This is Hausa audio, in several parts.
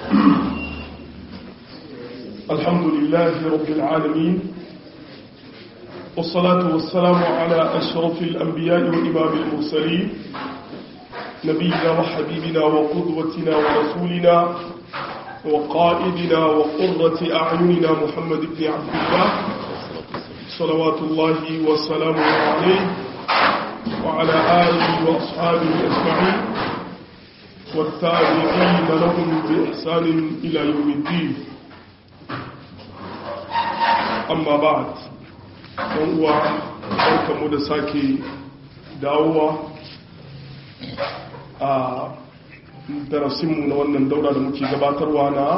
الحمد لله رب العالمين والصلاة والسلام على أشرف الأنبياء وإمام المرسلين نبينا وحبيبنا وقدوتنا ورسولنا وقائدنا وقرة أعيننا محمد بن عبد الله صلوات الله وسلامه عليه وعلى آله وأصحابه أجمعين والتابعين لهم بإحسان إلى يوم الدين أما بعد هو barkamu da sake dawowa a darasinmu na wannan daura da muke gabatarwa na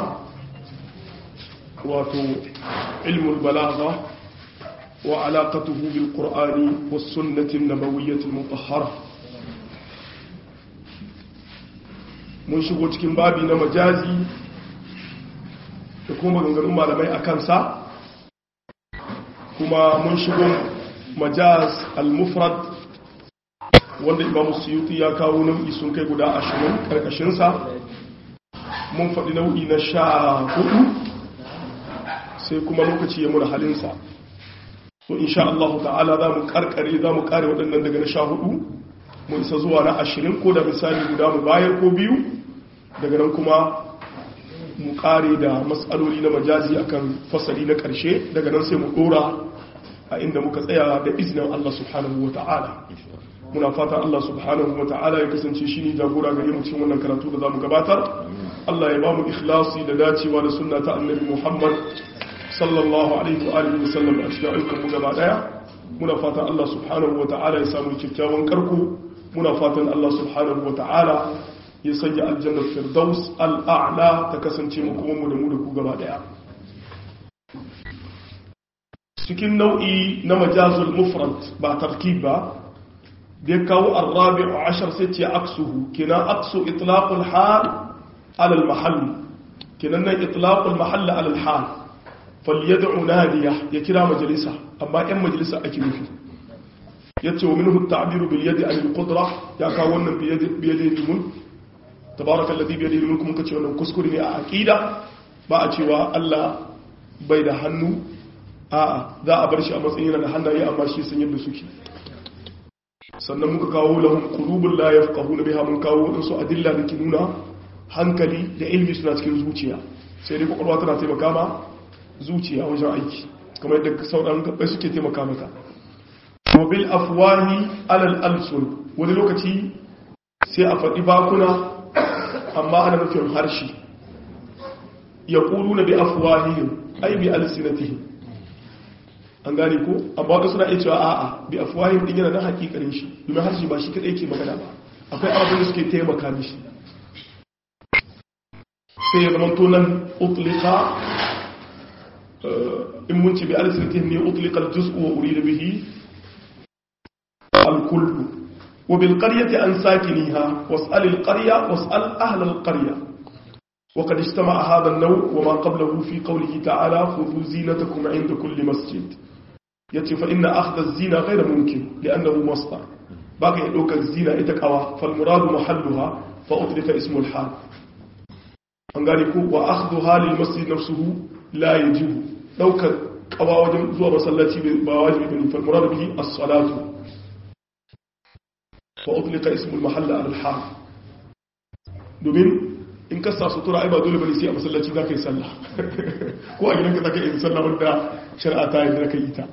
wato ilmul balagha wa alaqatuhu bil qur'ani was sunnati nabawiyyah al mutahhara mun shigo cikin babi na majazi da kuma maganganun malamai a kansa kuma mun shigo majaz al-mufrad wanda imam suyuti ya kawo nau'i sun kai guda ashirin karkashinsa mun faɗi nau'i na sha hudu sai kuma lokaci ya mura halinsa so insha Allah ta'ala za mu karkare za mu kare waɗannan daga na sha hudu mu isa zuwa na ashirin ko da misali guda mu bayar ko biyu daga nan kuma mu kare da matsaloli na majazi akan fasali na ƙarshe daga nan sai mu ɗora a inda muka tsaya da izinin Allah subhanahu wa ta'ala muna fatan Allah subhanahu wa ta'ala ya kasance shi ne jagora gare mu cikin wannan karatu da za mu gabatar Allah ya ba mu ikhlasi da dacewa da sunna ta annabi Muhammad sallallahu alaihi wa alihi wa sallam a cikin ayyukan mu gaba daya muna fatan Allah subhanahu wa ta'ala ya samu kyakkyawan karko muna fatan Allah subhanahu wa ta'ala ya sanya aljannar firdaus al'a'la ta kasance mu kuma mu da mu da ku gaba daya cikin nau'i na majazul mufrad ba tarkib ba da ya kawo arrabi a ashar sai ce aksuhu kina aksu itlaqul hal ala al mahall kinan nan itlaqul mahall ala al hal falyad'u nadiya ya kira majalisa amma yan majalisa ake nufi yace wa minhu at-ta'bir bil yadi al qudra ya kawo wannan bi yadi bi yadi mun tabaraka alladhi bi yadihi mulku mun kace wannan kuskure ne a aqida ba a cewa Allah bai da hannu a'a za a bar shi a matsayin yana da hannaye amma shi sun yadda suke sannan muka kawo lahum qulubul la yafqahuna biha mun kawo wadansu adilla da ke nuna hankali da ilmi suna cikin zuciya sai dai kwakwalwa tana taimaka ma zuciya wajen aiki kamar yadda sauran gabbai suke taimaka mata wa bil afwahi alal alsun wani lokaci sai a faɗi bakuna amma ana nufin harshe yaquluna bi afwahihim ay bi alsinatihim an gane ko amma wadda suna iya cewa a'a bi afwahim din yana nan hakikarin shi domin harshe ba shi kadai ke magana ba akwai abin da suke taimaka mishi sai ya zama to nan utlika in mun ce bi alisirtihim ne utlika al-juz'u wa urida bihi al-kullu wa bil qaryati an sakiniha was'al al-qarya was'al ahla al-qarya وقد اجتمع هذا النوع وما قبله في قوله تعالى خذوا زينتكم عند كل مسجد yace fa inna akhdha az-zina ghayra mumkin li'annahu masdar baka ya dauka zina ita kawa fal muradu mahalluha fa utlika ismu al-hal an gane ko wa akhdhuha lil masjid nafsuhu la yajibu dauka kawa wajen zuwa masallaci ba wajibi bane fal muradu bihi as-salatu fa utlika ismu al-mahall al-hal domin in ka sa sutura ai ba dole bane sai a masallaci za ka yi sallah ko a gidanka za ka yi sallah wanda shari'a ta yadda ka yi ta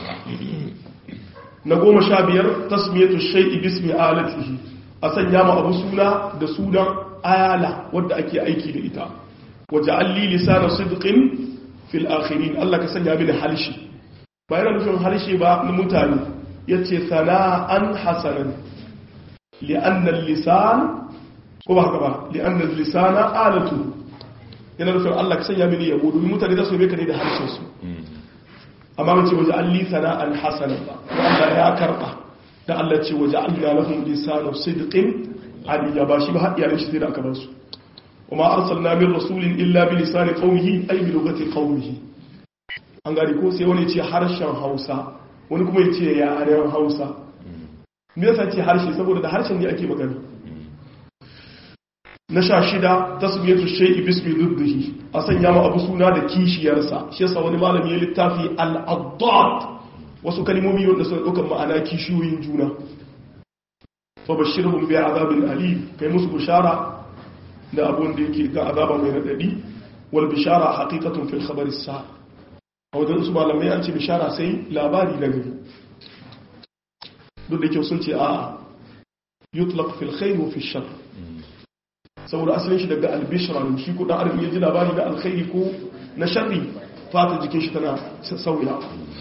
na goma sha biyar tasmiyatu shay'i bismi alatihi a sanya ma abu suna da sunan ayala wadda ake aiki da ita waje alli lisana sidqin fil akhirin Allah ka sanya mini halshi ba yana nufin halshe ba na mutane yace sana'an hasanan li'anna lisan ko ba haka ba li'anna lisana alatu yana nufin Allah ka sanya mini yabo domin mutane za su yabe ka ne da harshen su amma mace waje alli sana'an hasanan ba ko Allah ya karba da Allah ce waje alli lahum lisanu sidqin aliyya ba shi ba har iyalan shi sai da aka bar su وما أرسلنا من رسول إلا بلسان قومه أي بلغة قومه an gari ko sai wani ce harshen hausa wani kuma ya ce yaren hausa me yasa ce harshe saboda da harshen ne ake magana na sha shida tasmiyatu shay'i bismi duddihi a sanya ma abu suna da kishiyarsa shi yasa wani malami ya littafi al-addad wasu kalmomi wanda suna ɗaukar ma'ana kishiyoyin juna fa bashirhum bi azabin alim kai musu bishara da abun da yake ga azaba mai radadi wal bishara haqiqatun fil khabar as-sa a wajen su malamai an ce bishara sai labari na gari duk da kyau sun ce a yutlaq fil khair wa fil shar saboda asalin shi daga albishra ne shi kudin arfi ya ji labari na alkhairi ko na sharri fata jikin shi tana sauya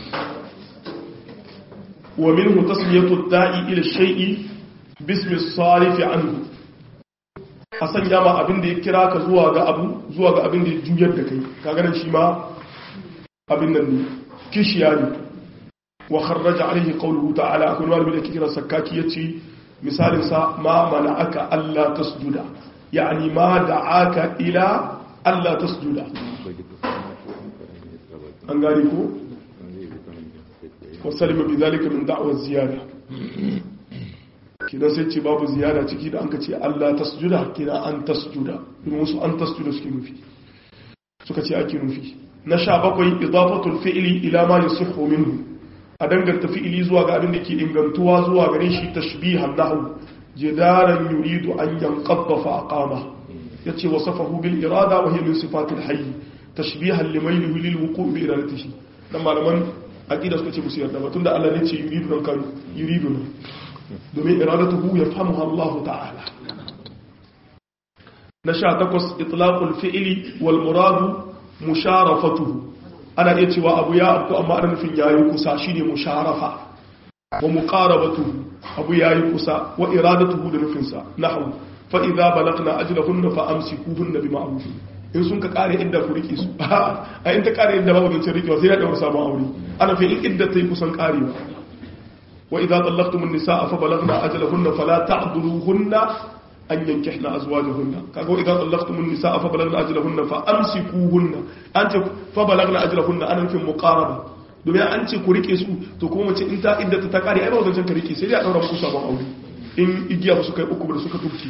wa minhu tasmiyatu da'i ila shay'i bismi sarif anhu a sanya ma abin da ya kira ka zuwa ga abu zuwa ga abin da ya juyar da kai kaga nan shi ma abin nan ne kishiya ne wa kharraja alaihi qawluhu ta'ala akwai wani da kira sakaki yace misalin sa ma mana'aka alla tasjuda يعني ما دعاك إلى ألا تسجد أنقالكو وسلم بذلك من دعوة الزيادة kina sai ce babu ziyara ciki da an ka ce Allah tasjuda kina an tasjuda domin wasu an tasjuda suke nufi suka ce ake nufi na sha bakwai idafatul fi'li ila ma yusihhu minhu a danganta fi'ili zuwa ga abin da ke ingantuwa zuwa gare shi tashbihan lahu جدارا يريد أن ينقض فأقامه يتي وصفه بالإرادة وهي من صفات الحي تشبيها لميله للوقوع بإرادته لما لمن أكيد أسكت مسير دابا تند الله نتي يريد من كان يريدنا دومين إرادته يفهمها الله تعالى نشا تقص إطلاق الفعل والمراد مشارفته أنا يتي وأبو يا أبو أما أنا في يايو كساشيني مشارفة ومقاربته abu ya yi kusa wa iradatuhu da nufinsa nahu fa idza balagna ajlahunna fa amsikuhunna bi ma'ruf in sun ka kare idda ku rike su a in ta kare idda babu zancin rikewa sai ya daura sabon aure ana fi in idda ta yi kusan karewa wa idza tallaqtum an-nisaa fa balagna ajlahunna fala ta'dhuluhunna an yankihna azwajahunna kaga wa idza tallaqtum an-nisaa fa balagna ajlahunna fa amsikuhunna anta fa balagna ajlahunna ana nufin muqaraba domin an ce ku rike su to kuma mace in ta idda ta kare ai ba wajen ka rike sai dai a daura muku sabon aure in igiya ba su kai uku da suka tubci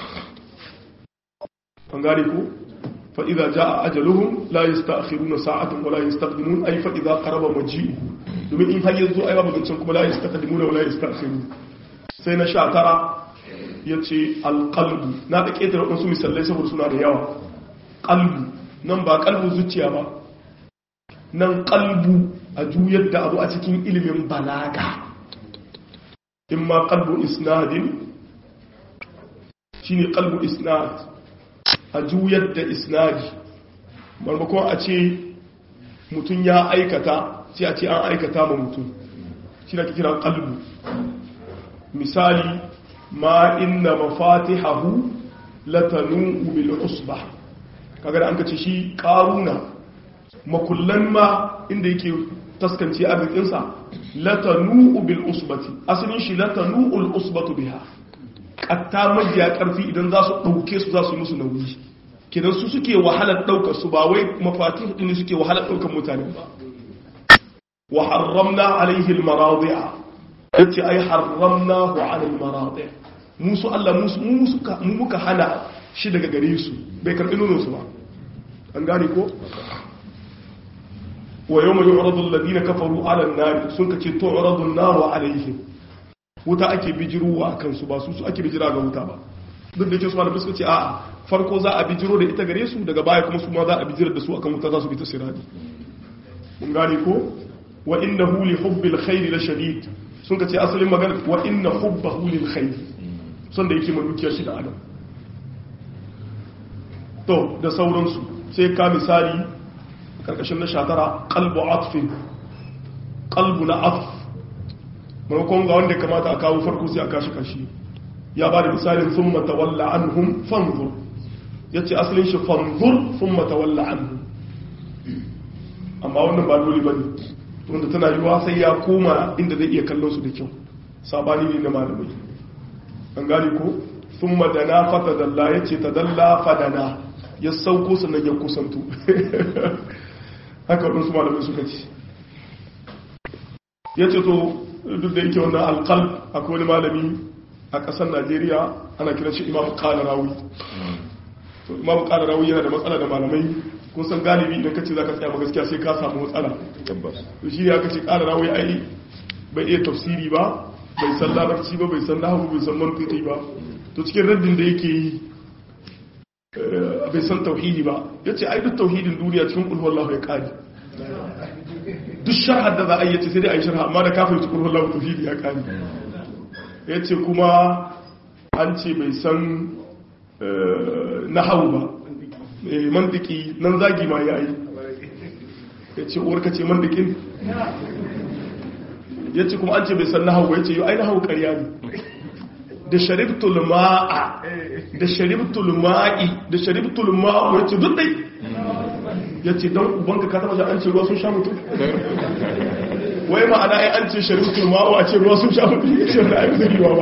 an gane ko fa idza jaa ajaluhum la yasta'khiruna sa'atan wa la yastaqdimun ay fa idza qaraba maji'u domin in har yanzu ai ba wajen kuma la yastaqdimuna wa la yasta'khirun sai na sha tara yace alqalbu na da ketare wasu misalai saboda suna da yawa qalbu nan ba qalbu zuciya ba nan qalbu a juyar da abu a cikin ilimin balaga in ma kalbu isnadin shi ne kalbu isnad a juyar da isnadi marmakon a ce mutum ya aikata sai a ce an aikata ma mutum shi na kira kalbu misali ma inna mafatihahu latanu bil usba kaga da an kace shi karuna makullan ma inda yake taskance arzikinsa latanu bil usbati asalin shi latanu ul usbatu biha katta majiya karfi idan za su dauke su za su yi musu nauyi kidan su suke wahalar daukar su ba wai mafatih din suke wahalar daukar mutane ba wa harramna alaihi al maradi'a yace ai harramnahu ala al maradi' musu Allah musu mu muka hana shi daga gare su bai karbi nonon su ba an gane ko wa yau mai yu'radu alladhina kafaru 'ala an-nar sun kace tu'radu an-naru 'alayhim wuta ake bijiruwa akan su ba su su ake bijira ga wuta ba duk da yake su malamin suka ce a'a farko za a bijiro da ita gare su daga baya kuma su ma za a bijira da su akan wuta za su bi ta sirati mun gane ko wa innahu li hubbil khair la shadid sun kace asalin magana wa inna hubbahu lil khair son da yake madukiya shi da adam to da sauransu sai ka misali karkashin na shatara kalbu atfin kalbu na atf maimakon ga wanda kamata a kawo farko sai a kashi kashi ya ba da misalin sun matawalla an hun fanzur ya ce asalin shi fanzur sun matawalla an hun amma wannan ba dole ba ne wanda tana yiwa sai ya koma inda zai iya kallon su da kyau sabani ne na malamai an gane ko sun madana fata dalla ya ce ta dalla fadana ya sauko sannan ya kusanto haka waɗansu malamai suka ce ya ce to duk da yake wannan alkal akwai wani malami a ƙasar najeriya ana kiran shi imam kalarawi to imamu ƙara rawi yana da matsala da malamai kun san galibi idan ka ce za ka tsaya ma gaskiya sai ka samu matsala to shi ne aka ce ƙara rawi ai bai iya tafsiri ba bai san larabci ba bai san nahawu bai san mantiki ba to cikin raddin da yake yi bai san tauhidi ba ya ce ai duk tauhidin duniya cikin kulhuwallahu ya ƙari duk sharhar da za a yi ce sai dai a yi sharha amma da kafin cikin kulhuwallahu tauhidi ya ƙari ya ce kuma an ce bai san nahawu ba mantiki nan zagi ma ya yi ya ce uwarka ce mantikin ya ce kuma an ce bai san nahawu ya ce yi ai nahawu karya ne da sharibtul ma'a da sharibtul ma'i da sharibtul ma'u ya ce duk dai ya ce don ubanka ka taba an ce ruwa sun sha mutum wai ma'ana ai an ce sharibtul ma'u a ce ruwa sun sha mutum ya ce da ai zai ba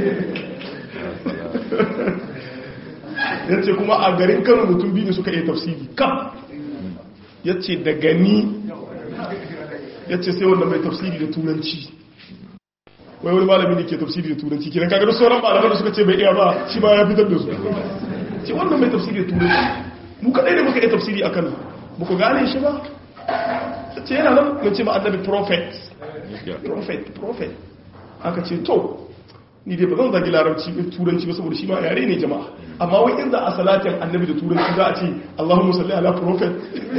ya ce kuma a garin kano mutum biyu suka iya tafsiri kam ya ce da gani ya ce sai wanda mai tafsiri da turanci wai wani malami ne ke tafsiri da turanci kenan kaga sauran malaman da suka ce bai iya ba shi ma ya fitar da su ce wannan mai tafsiri da turanci mu kadai ne muka iya tafsiri a kano muku gane shi ba ce yana nan ya ce ma annabi prophet prophet prophet aka ce to ni dai ba zan zagi larabci turanci ba saboda shi ma yare ne jama'a amma wai in za a salatin annabi da turanci za a ce Allahumma salli ala prophet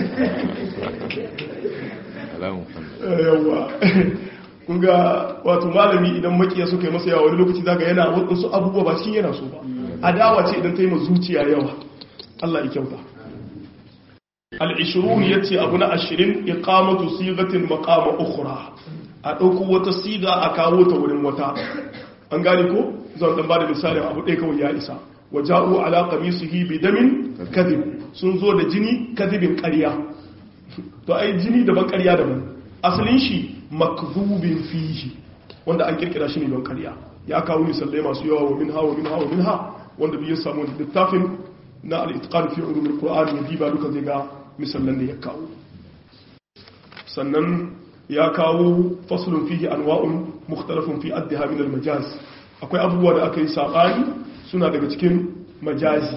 yawa kun ga wato malami idan makiya suka yi masa yawa wani lokaci zaga yana wasu abubuwa ba cikin yana so ba adawa ce idan ta yi zuciya yawa Allah ya kyauta al-ishrun yace abu na 20 iqamatu sigatin maqama ukhra a dauko wata siga a kawo ta wurin wata an gane ko zan dan bada misalin abu ɗaya kawai ya isa waja'u ala qamisihi bi damin kadhib sun zo da jini kadhibin ƙarya to ai jini daban ƙarya daban asalin shi makdhubin fihi wanda an kirkira shi ne don ƙarya ya kawo misalai masu yawa wa minha wa minha wa minha wanda bai samu littafin na al-itqan fi ulum al-qur'an ya diba duka zai ga misalan da ya kawo sannan ya kawo faslun fihi anwa'un mukhtalafun fi addiha min al-majaz akwai abubuwa da aka yi sabani suna daga cikin majazi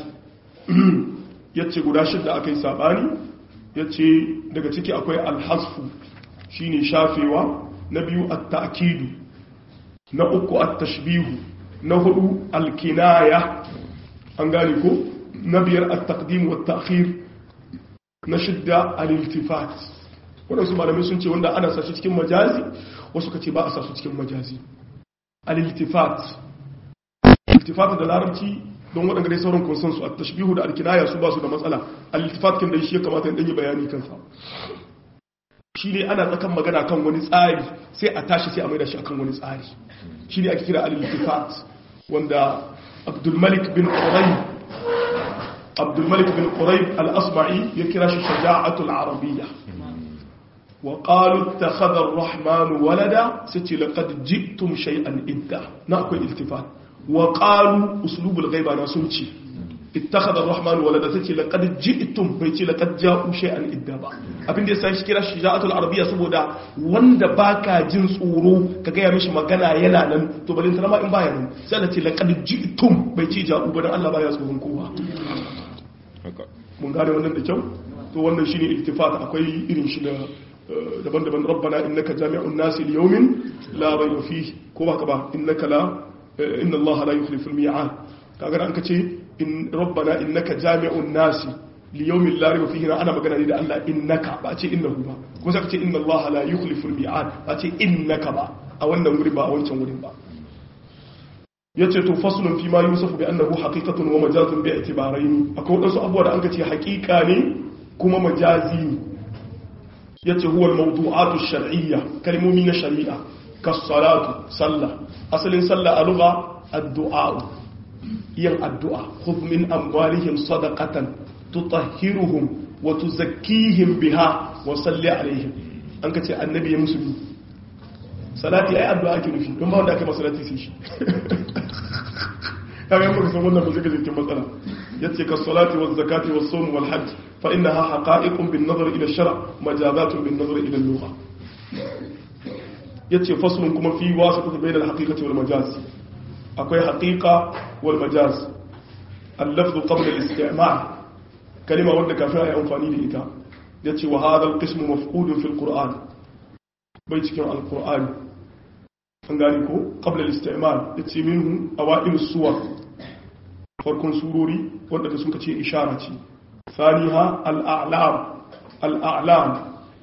yace guda shida aka yi sabani yace daga ciki akwai al-hasfu shine shafewa na biyu at-ta'kidu na uku at-tashbihu na hudu al-kinaya an gane ko na biyar at-taqdim wa at-ta'khir na shidda al-iltifat waɗansu malamai sun ce wanda ana sashi cikin majazi wasu ka ce ba a sashi cikin majazi al-iltifat iltifat da larabci don waɗanda dai sauran konsensu a tashbihu da alkinaya su ba su da matsala al-iltifat kin da shi ya kamata in ɗanyi bayani kansa shi ne ana tsakan magana kan wani tsari sai a tashi sai a maida shi akan wani tsari shi ne ake kira al-iltifat wanda abdulmalik bin qurayb abdulmalik bin qurayb al-asma'i ya kira shi shaja'atul arabiyya وقالوا اتخذ الرحمن ولدا ستي لقد جئتم شيئا إدا نأكل التفات وقالوا أسلوب الغيبة ناسوتي اتخذ الرحمن ولدا ستي لقد جئتم بيتي لقد جاءوا شيئا إدا با abin da ya san shi kira shija'atul arabiyya saboda wanda baka jin tsoro ka gaya mishi magana yana nan to balin tarama in baya nan sai da ce laqad ji'tum bai ci ja'u ba dan Allah baya tsoron kowa mun gane wannan da kyau to wannan shine iltifat akwai irin shi da daban-daban rabbana innaka jami'un nasi li yawmin la rayba fihi ko ba ka ba innaka la inna allaha la yukhlifu al-mi'ad kaga an kace in rabbana innaka jami'un nasi li yawmin la rayba fihi ana magana ne da Allah innaka ba ce innahu ba kuma sai ka ce inna allaha la yukhlifu al-mi'ad ba ce innaka ba a wannan wurin ba a wancan wurin ba yace to faslun fi ma yusafu bi annahu haqiqatun wa majazun bi i'tibarayn akwai wadansu abubuwa da an kace haqiqa ne kuma majazi ne yace huwa al-mawdu'atu ash-shar'iyya kalmomi na shari'a kas-salatu sallah asalin sallah a lugha ad-du'a yin addu'a khudh min amwalihim sadaqatan tutahhiruhum wa tuzakkihim biha wa salli alaihim an kace annabi ya musulmi salati ai addu'a ake nufi don ba wanda aka masalati sai shi kaga yan baka san wannan ba zai ga cikin matsala yace kas-salati waz-zakati was-sawm wal-hajj فإنها حقائق بالنظر إلى الشرع مجازات بالنظر إلى اللغة يتي فصل كما في واسطة بين الحقيقة والمجاز أكوي حقيقة والمجاز اللفظ قبل الاستعمال kalima wanda kafin ayi amfani da ita yace wa hadha al-qismu mafqudun fil qur'an bai cikin al-qur'ani an gani ko qabla al-isti'mal yace minhu awa'il suwar farkon surori wanda da suka ce ishara ce saniha al-a'lam al-a'lam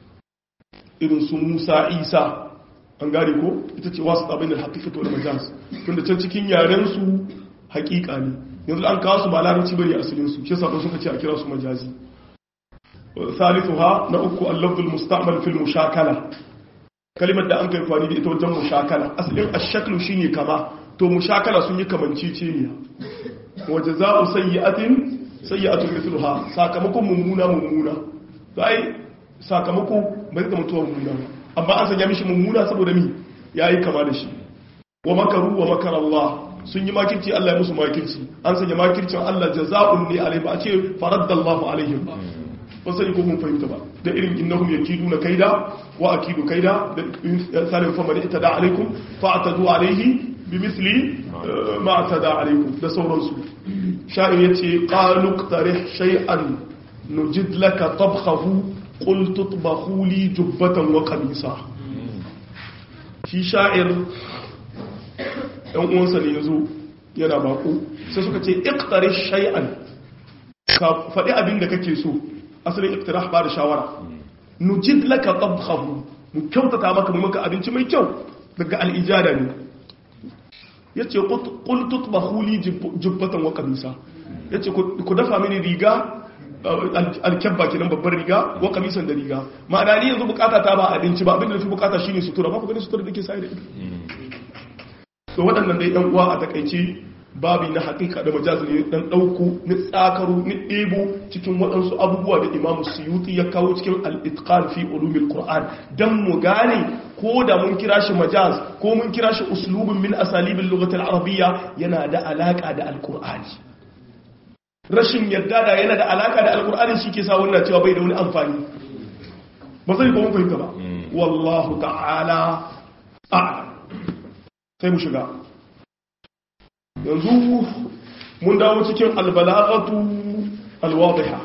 irin su Musa Isa an gane ko ita ce wasu abin da haƙiƙa wal majaz tunda can cikin yaren su haƙiƙa ne yanzu an kawo su ba larabci bane asalin su shi yasa ba suka ce a kira su majazi thalithuha na uku al-lafz al-musta'mal fil mushakala kalimar da an kai fani da ita wajen mushakala asalin ash-shaklu shine kama to mushakala sun yi kamanceceniya wa jazaa'u sayyi'atin sayyi'atun mithluha sakamakon mummuna mummuna to ai sakamako bai zama mutuwa mummuna ba amma an sanya mishi mummuna saboda mi yayi kama da shi wa makaru wa makar Allah sun yi makirci Allah ya musu makirci an sanya makircin Allah jaza'un ne alai ba a ce faraddallahu alaihim ba ba sai ko mun fahimta ba da irin innahum yakiduna kaida wa akidu kaida da salim fa man itada alaikum fa atadu alaihi bimithli ma atada alaikum da sauransu sha'ir yace qalu qtarih shay'an nujid laka tabkhahu qul tutbakhu li jubbatan wa qamisa shi sha'ir ɗan uwansa ne yazo yana bako sai suka ce iqtari shay'an ka faɗi abin da kake so asalin iqtirah ba da shawara nujid laka tabkhahu mu kyautata maka mu maka abinci mai kyau daga al'ijada ne yace qul tutbakhu li jubbatan wa qamisa yace ku dafa mini riga alkyabba kenan babbar riga wa kamisan da riga ma'ana ni yanzu bukata ta ba abinci ba abinda nufi bukata shine sutura ba ku gani sutura da ke sai da ita to waɗannan dai ɗan uwa a takaice babi na hakika da majazi ne dan ɗauku ni tsakaru ni ɗebo cikin waɗansu abubuwa da imamu suyuti ya kawo cikin al-itqan fi ulumil qur'an dan mu gane ko da mun kira shi majaz ko mun kira shi uslubun min asalibil lughatil arabiyya yana da alaka da al-qur'ani rashin yadda da yana da alaka da alkur'ani shi ke sa wannan cewa bai da wani amfani ba zai ba mun fahimta ba wallahu ta'ala a sai mu shiga yanzu mun dawo cikin albalagatu alwadiha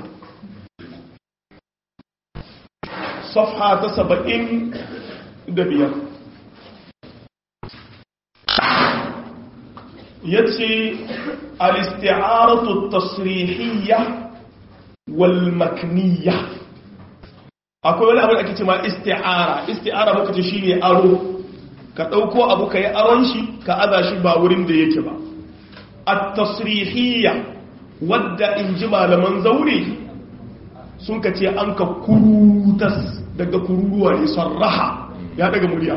safha ta saba'in da biyar yace الاستعارة التصريحية والمكنية akwai wani abu da ake cewa isti'ara isti'ara muka ce shine aro ka dauko abu kai aron shi ka aza shi ba wurin da yake ba at-tasrihiyya wadda inji malaman zaure sun ka ce an ka kurutas daga kururuwa ne sarraha ya daga murya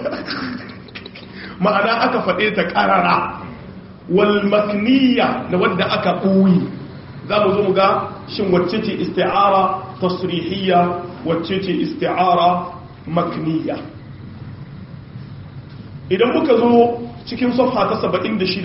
ma'ana aka faɗe ta ƙarara walmakniya da wadda aka ɓoyi za mu zo mu ga shin wacce ce isti'ara tasrihiyya wacce ce isti'ara makniya idan muka zo cikin safha ta 76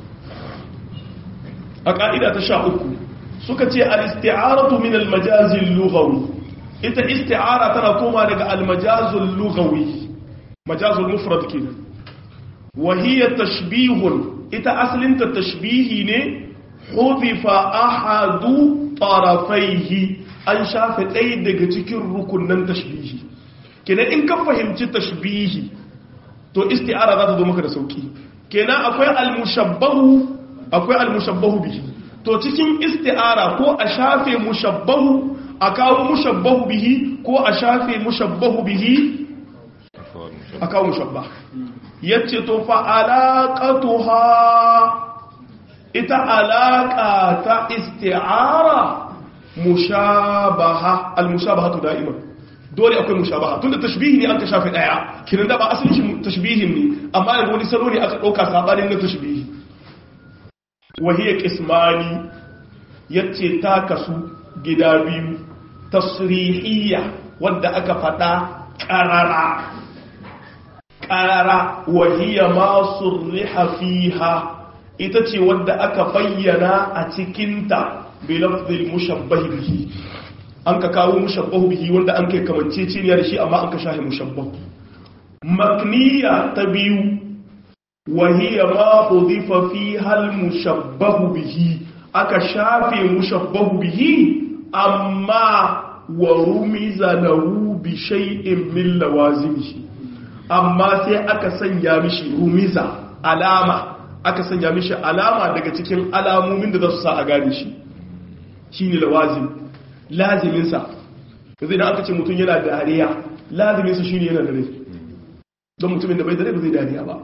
a ƙa'ida ta sha uku suka ce al-isti'aratu min al-majazil lughawi ita isti'ara tana koma daga al-majazul lughawi majazul mufrad kenan wa hiya tashbihun ita asalinta tashbihi ne hudifa ahadu tarafaihi an shafe ɗaya daga cikin rukunan tashbihi kenan in ka fahimci tashbihi to isti'ara za ta zo maka da sauki kenan akwai almushabbahu akwai almushabbahu bihi to cikin isti'ara ko a shafe mushabbahu a kawo mushabbahu bihi ko a shafe mushabbahu bihi a kawo mushabba yace to fa alaqatuha ita alaqa ta isti'ara mushabaha almushabahatu da'iman dole akwai mushabaha tunda tashbihi ne aka shafe daya kiran da ba asalin shi tashbihin ne amma yanzu wani salo ne aka dauka sabanin na tashbihi wa hiya qismani yace ta kasu gida biyu tasrihiyya wadda aka fada qarara qarara wa hiya ma surriha fiha ita ce wadda aka bayyana a cikinta bilafzil mushabbahi bihi an ka kawo mushabbahu bihi wanda an kai kamanceceniya da shi amma an ka shahi mushabbahu makniya ta biyu wa hiya ma hudifa fiha al mushabbahu bihi aka shafe mushabbahu bihi amma wa rumiza lahu bi shay'in min lawazimihi amma sai aka sanya mishi rumiza alama aka sanya mishi alama daga cikin alamomin da za su sa a gane shi shine lawazim lazimin sa yanzu idan aka ce mutum yana dariya lazimin sa shine yana dare don mutumin da bai dare ba zai dariya ba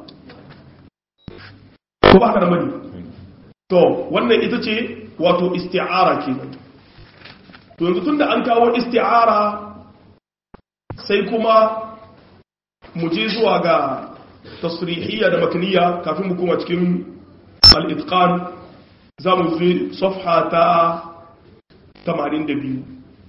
ko ba ka da mani to wannan ita ce wato isti'ara kenan to yanzu tunda an kawo isti'ara sai kuma mu je zuwa ga tasrihiyya da makniya kafin mu kuma cikin al-itqan za mu zo safha ta 82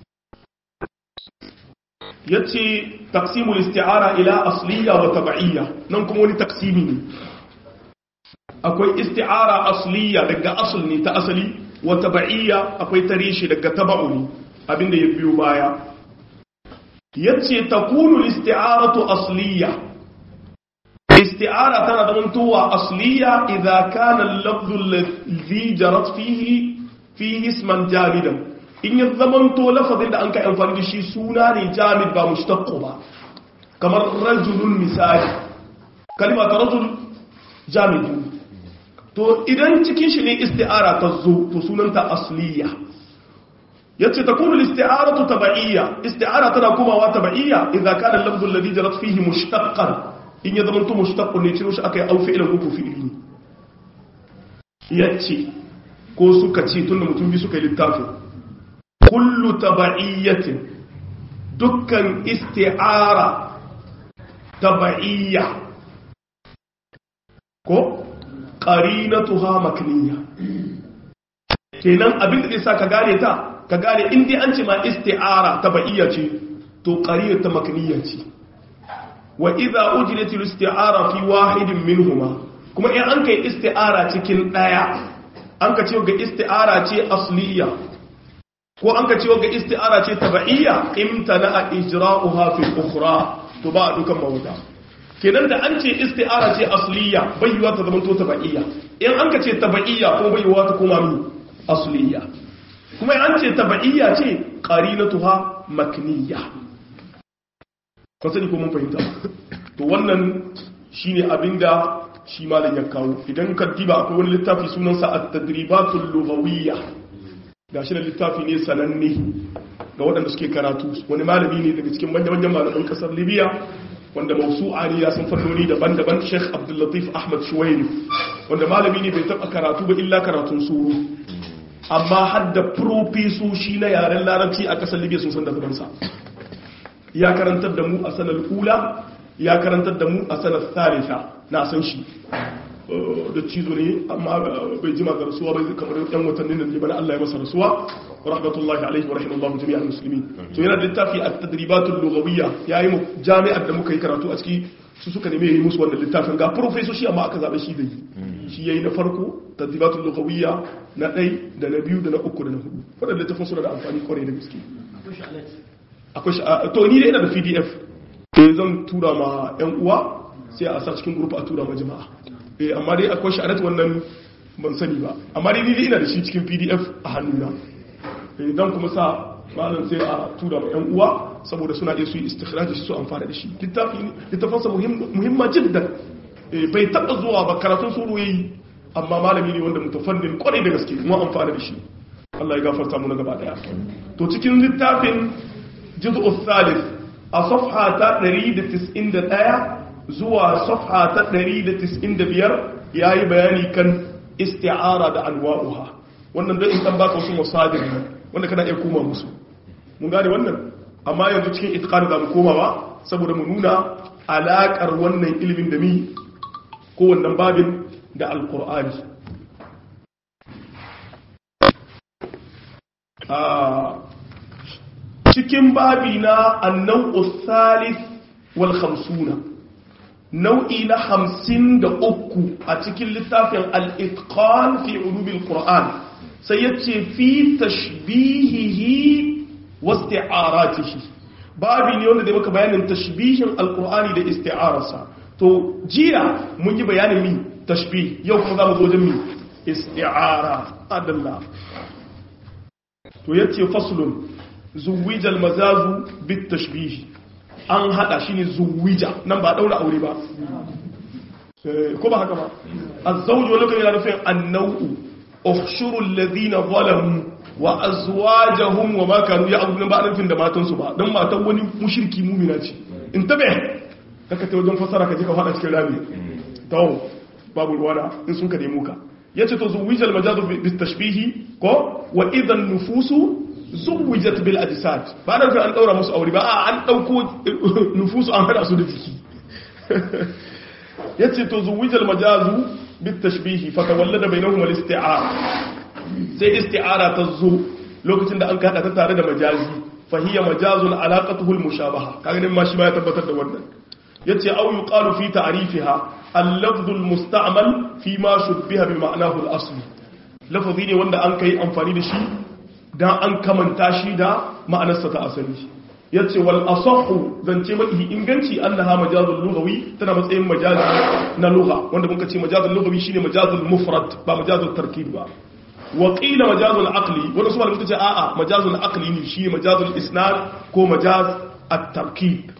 yace taqsimul isti'ara ila asliyya wa tab'iyya nan kuma wani taqsimi ne akwai isti'ara asliya daga asl ne ta asali wa tab'iyya akwai tarishi daga tab'u ne abinda ya biyo baya yace takunu isti'aratu asliya isti'ara tana da mantuwa asliya idza kana al-lafdhu alladhi jarat fihi fihi isman jamidan in ya zamanto lafazin da an ka amfani da shi suna ne jamid ba mushtaqq ba kamar rajulun misali kalma ta rajul jamidun to idan cikin shi ne isti'ara ta zo to sunanta asliya yace takunu al-isti'aratu tab'iyya isti'ara tana komawa tab'iyya idza kana al-lafdhu alladhi jarat fihi mushtaqqan in ya zama to mushtaqqun ne ciro shi akai au fi'lan ko fi'li ne yace ko suka ce tunda mutum bi suka yi littafin kullu tab'iyyatin dukkan isti'ara tab'iyya ko qarinatuha makniya kenan abin da zai sa ka gane ta ka gane in dai an ce ma isti'ara tabaiya ce to qarinatu makniya ce wa idza ujlat al-isti'ara fi wahidin minhuma kuma in an kai isti'ara cikin daya an ka ce ga isti'ara ce asliya ko an ka ce ga isti'ara ce tabaiya imtana ijra'uha fi ukhra to ba dukan mawuta kenan da an ce isti'ara ce asliya bai yiwa ta zama to tabaiya in an ka ce tabaiya ko bai yiwa ta koma mi asliya kuma an ce tabaiya ce qarinatuha makniya kan sani ko mun fahimta to wannan shine abinda shi malam ya kawo idan ka diba akwai wani littafi sunansa at-tadribatul lughawiyya gashi da littafi ne sananne ga waɗanda suke karatu wani malami ne daga cikin manyan malaman kasar libya wanda mausu'a ne ya san fannoni daban-daban sheikh abdullatif ahmad shuwairi wanda malami ne bai taɓa karatu ba illa karatun suru amma har da profesoshi na yaren larabci a kasar libya sun san da zamansa ya karantar da mu a sanar ula ya karantar da mu a sanar thalitha na san shi da cizo ne amma bai jima da rasuwa bai kamar yan watannin nan ne bana Allah ya masa rasuwa rahmatullahi alaihi wa rahimallahu jami'al muslimin to yana da littafi at-tadribatul lughawiyya yayi mu jami'ar da muka yi karatu a ciki su suka neme yi musu wannan littafin ga professor shi amma aka zabe shi da yi shi yayi na farko tadribatul lughawiyya na ɗai da na biyu da na uku da na hudu wannan littafin suna da amfani kwarai da gaske akwai shi to ni dai ina da PDF eh zan tura ma yan uwa sai a sa cikin group a tura ma jama'a eh amma dai akwai shi wannan ban sani ba amma dai ni dai ina da shi cikin pdf a hannuna eh dan kuma sa malam sai a tura ma yan uwa saboda suna iya su yi istikhraj su amfana da shi littafi ne littafansa muhimma jiddan eh bai taba zuwa ba karatun suru yayi amma malami ne wanda mutafannin kwarai da gaske kuma amfana da shi Allah ya gafarta mu na gaba daya to cikin littafin juz'u thalith a safha ta 191 zuwa safha ta 195 yayi bayani kan isti'ara da anwa'uha wannan dai in kan baka wasu masadir wanda kana iya koma musu mun gane wannan amma yanzu cikin itqan da mu koma ba saboda mu nuna alakar wannan ilimin da mi ko wannan babin da alqur'ani cikin babi na annau thalith wal khamsuna nau'i na hamsin da uku a cikin littafin al'itqan fi ulubil qur'an sai ya ce fi tashbihihi wasti'aratihi babi ne wanda da maka bayanin tashbihin alqur'ani da isti'ararsa to jiya mun yi bayanin mi tashbih yau kuma za mu zo wajen mi isti'ara adalla to yace faslun zuwijal mazazu bit tashbih an hada shine zuwija nan ba daura aure ba ko ba haka ba az-zawju lokacin yana nufin an-naw'u ukhshuru alladhina zalamu wa azwajuhum wa ma kanu ya'budun ba nufin da matan su ba dan matan wani mushriki mu'mina ce in tabe kaka ta wajen fasara ka je ka fada cikin rami to babu ruwana in sun ka nemo ka yace to zuwijal majazu bit tashbihi ko wa idan nufusu zuwijat bil ajsad ba da an daura musu aure ba a an dauko nufusu an hada su da jiki yace to zuwijal majazu bit tashbihi fa tawallada bainahuma al isti'ara sai isti'ara ta zo lokacin da an kada ta tare da majazi fa hiya majazun alaqatuhu al mushabaha kaga din ma shi ma ya tabbatar da wannan yace au yuqalu fi ta'rifiha al-lafdh al-musta'mal fi ma shubbiha bi ma'nahu al-asli lafazi ne wanda an kai amfani da shi dan an kamanta shi da ma'anarsa ta asali yace wal asahhu zance mai inganci annaha majazul lughawi tana matsayin majazi na lugha wanda muka ce majazul lughawi shine majazul mufrad ba majazul tarkib ba wa qila majazul aqli wanda su malamai suka ce a'a majazul aqli ne shine majazul isnad ko majaz at-tarkib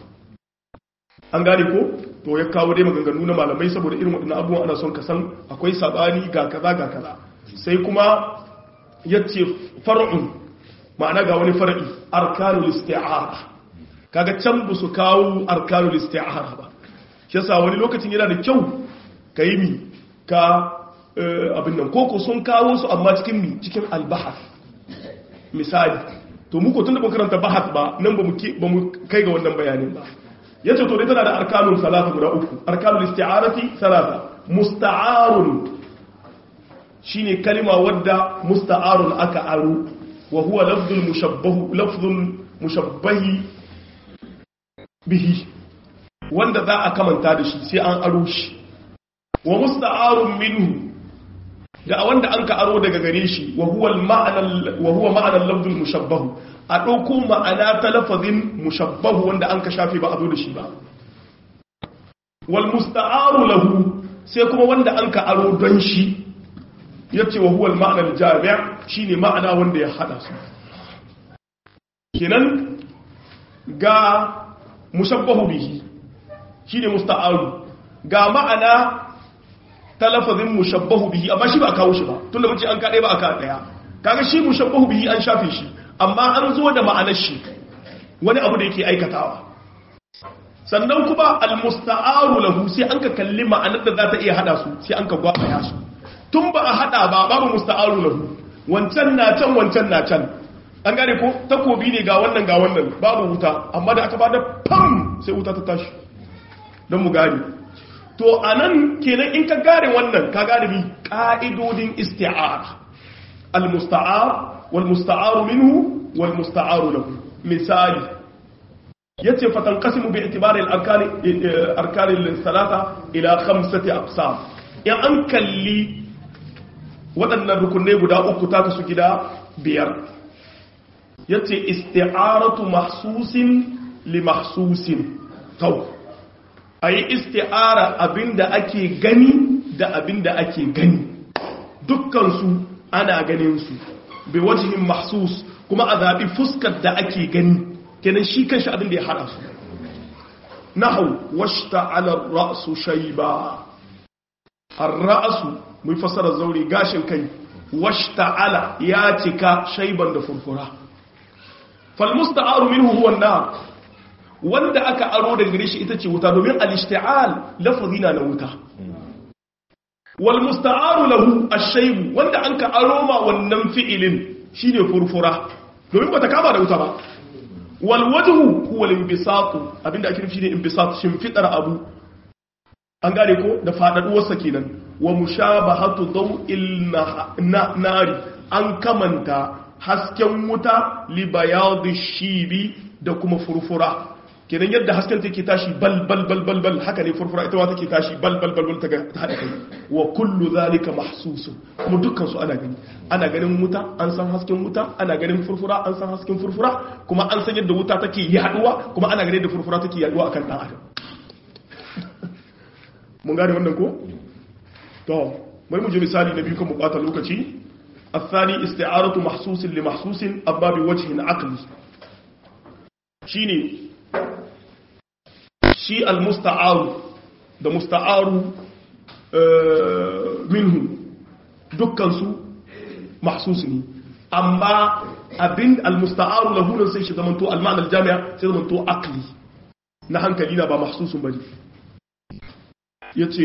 an gane ko to ya kawo dai maganganu na malamai saboda irin waɗannan abubuwan ana son ka san akwai sabani ga kaza ga kaza sai kuma yace far'un ma'ana ga wani far'i arkanul isti'ara kaga can bu su kawo arkanul isti'ara ba shi yasa wani lokacin yana da kyau ka yi mi ka abin nan koko sun kawo su amma cikin mi cikin albahar misali to muku tun da karanta bahas ba nan ba mu kai ga wannan bayanin ba yace to dai tana da arkanun salasa guda uku arkanul isti'arati salasa musta'arun shine kalima wadda musta'arun aka aro wa huwa lafzul mushabbahu lafzul mushabbahi bihi wanda za a kamanta da shi sai an aro shi wa musta'arun minhu da wanda an ka aro daga gare shi wa huwa ma'ana wa huwa ma'ana lafzul mushabbahu a ɗauko ma'ana ta lafazin mushabbahu wanda an ka shafe ba a zo da shi ba wal musta'aru lahu sai kuma wanda an ka aro don shi yace wa huwa al-ma'na al-jami' shine ma'ana wanda ya hada su kenan ga mushabbahu bihi shine musta'aru ga ma'ana ta lafazin mushabbahu bihi amma shi ba a kawo shi ba tunda mun ce an kaɗai ba a kaɗa ɗaya kaga shi mushabbahu bihi an shafe shi amma an zo da ma'anar shi wani abu da yake aikatawa sannan kuma almusta'aru lahu sai an ka kalli ma'anar da za ta iya hada su sai an ka gwabaya su tun ba a hada ba babu musta'aru lahu wancan na can wancan na can an gane ko takobi ne ga wannan ga wannan babu wuta amma da aka ba da pam sai wuta ta tashi don mu gane to anan kenan in ka gane wannan ka gane bi ka'idodin isti'ara al-musta'ar wal musta'aru minhu wal musta'aru lahu misali yace fatanqasimu bi itibari al-arkani arkani al-thalatha ila khamsati aqsam in an kalli waɗannan rukunai guda uku ta kasu gida biyar yace isti'aratu mahsusin li mahsusin tau ayi isti'ara abinda ake gani da abinda ake gani dukkan su ana ganin su bi wajhin mahsus kuma a zabi fuskar da ake gani kenan shi kanshi abin da ya hada su nahu washta ala ra'su shayba ar-ra'su mun fasara zauri gashin kai washta ala ya cika shayban da furfura fal musta'aru minhu huwa an-nar wanda aka aro daga gare shi ita ce wuta domin al-ishti'al lafazina na wuta wal musta'aru lahu ash-shayb wanda anka aro ma wannan fi'ilin shine furfura domin bata kama da wuta ba walwajhu huwa al-inbisat abinda ake nufi ne inbisat shimfidar abu an gane ko da fadaduwar sa kenan wa mushabahatu daw'il nari an kamanta hasken wuta li bayadi shibi da kuma furfura kenan yadda hasken take tashi bal bal bal bal bal haka ne furfura ita ma take tashi bal bal bal bal ta hada kai wa kullu zalika mahsusun kuma dukkan su ana gani ana ganin wuta an san hasken wuta ana ganin furfura an san hasken furfura kuma an san yadda wuta take yaduwa kuma ana ganin yadda furfura take yaduwa akan dan adam mun gane wannan ko to bari mu je misali na biyu kan mu bata lokaci الثاني استعارة محسوس لمحسوس أما بوجه عقلي شيني شي المستعار ده مستعار آه منه دكان سو محسوس ني أما أبين المستعار له nan sai shi zamanto al-ma'na al-jami'a sai zamanto aqli na hankali na ba mahsusun bane yace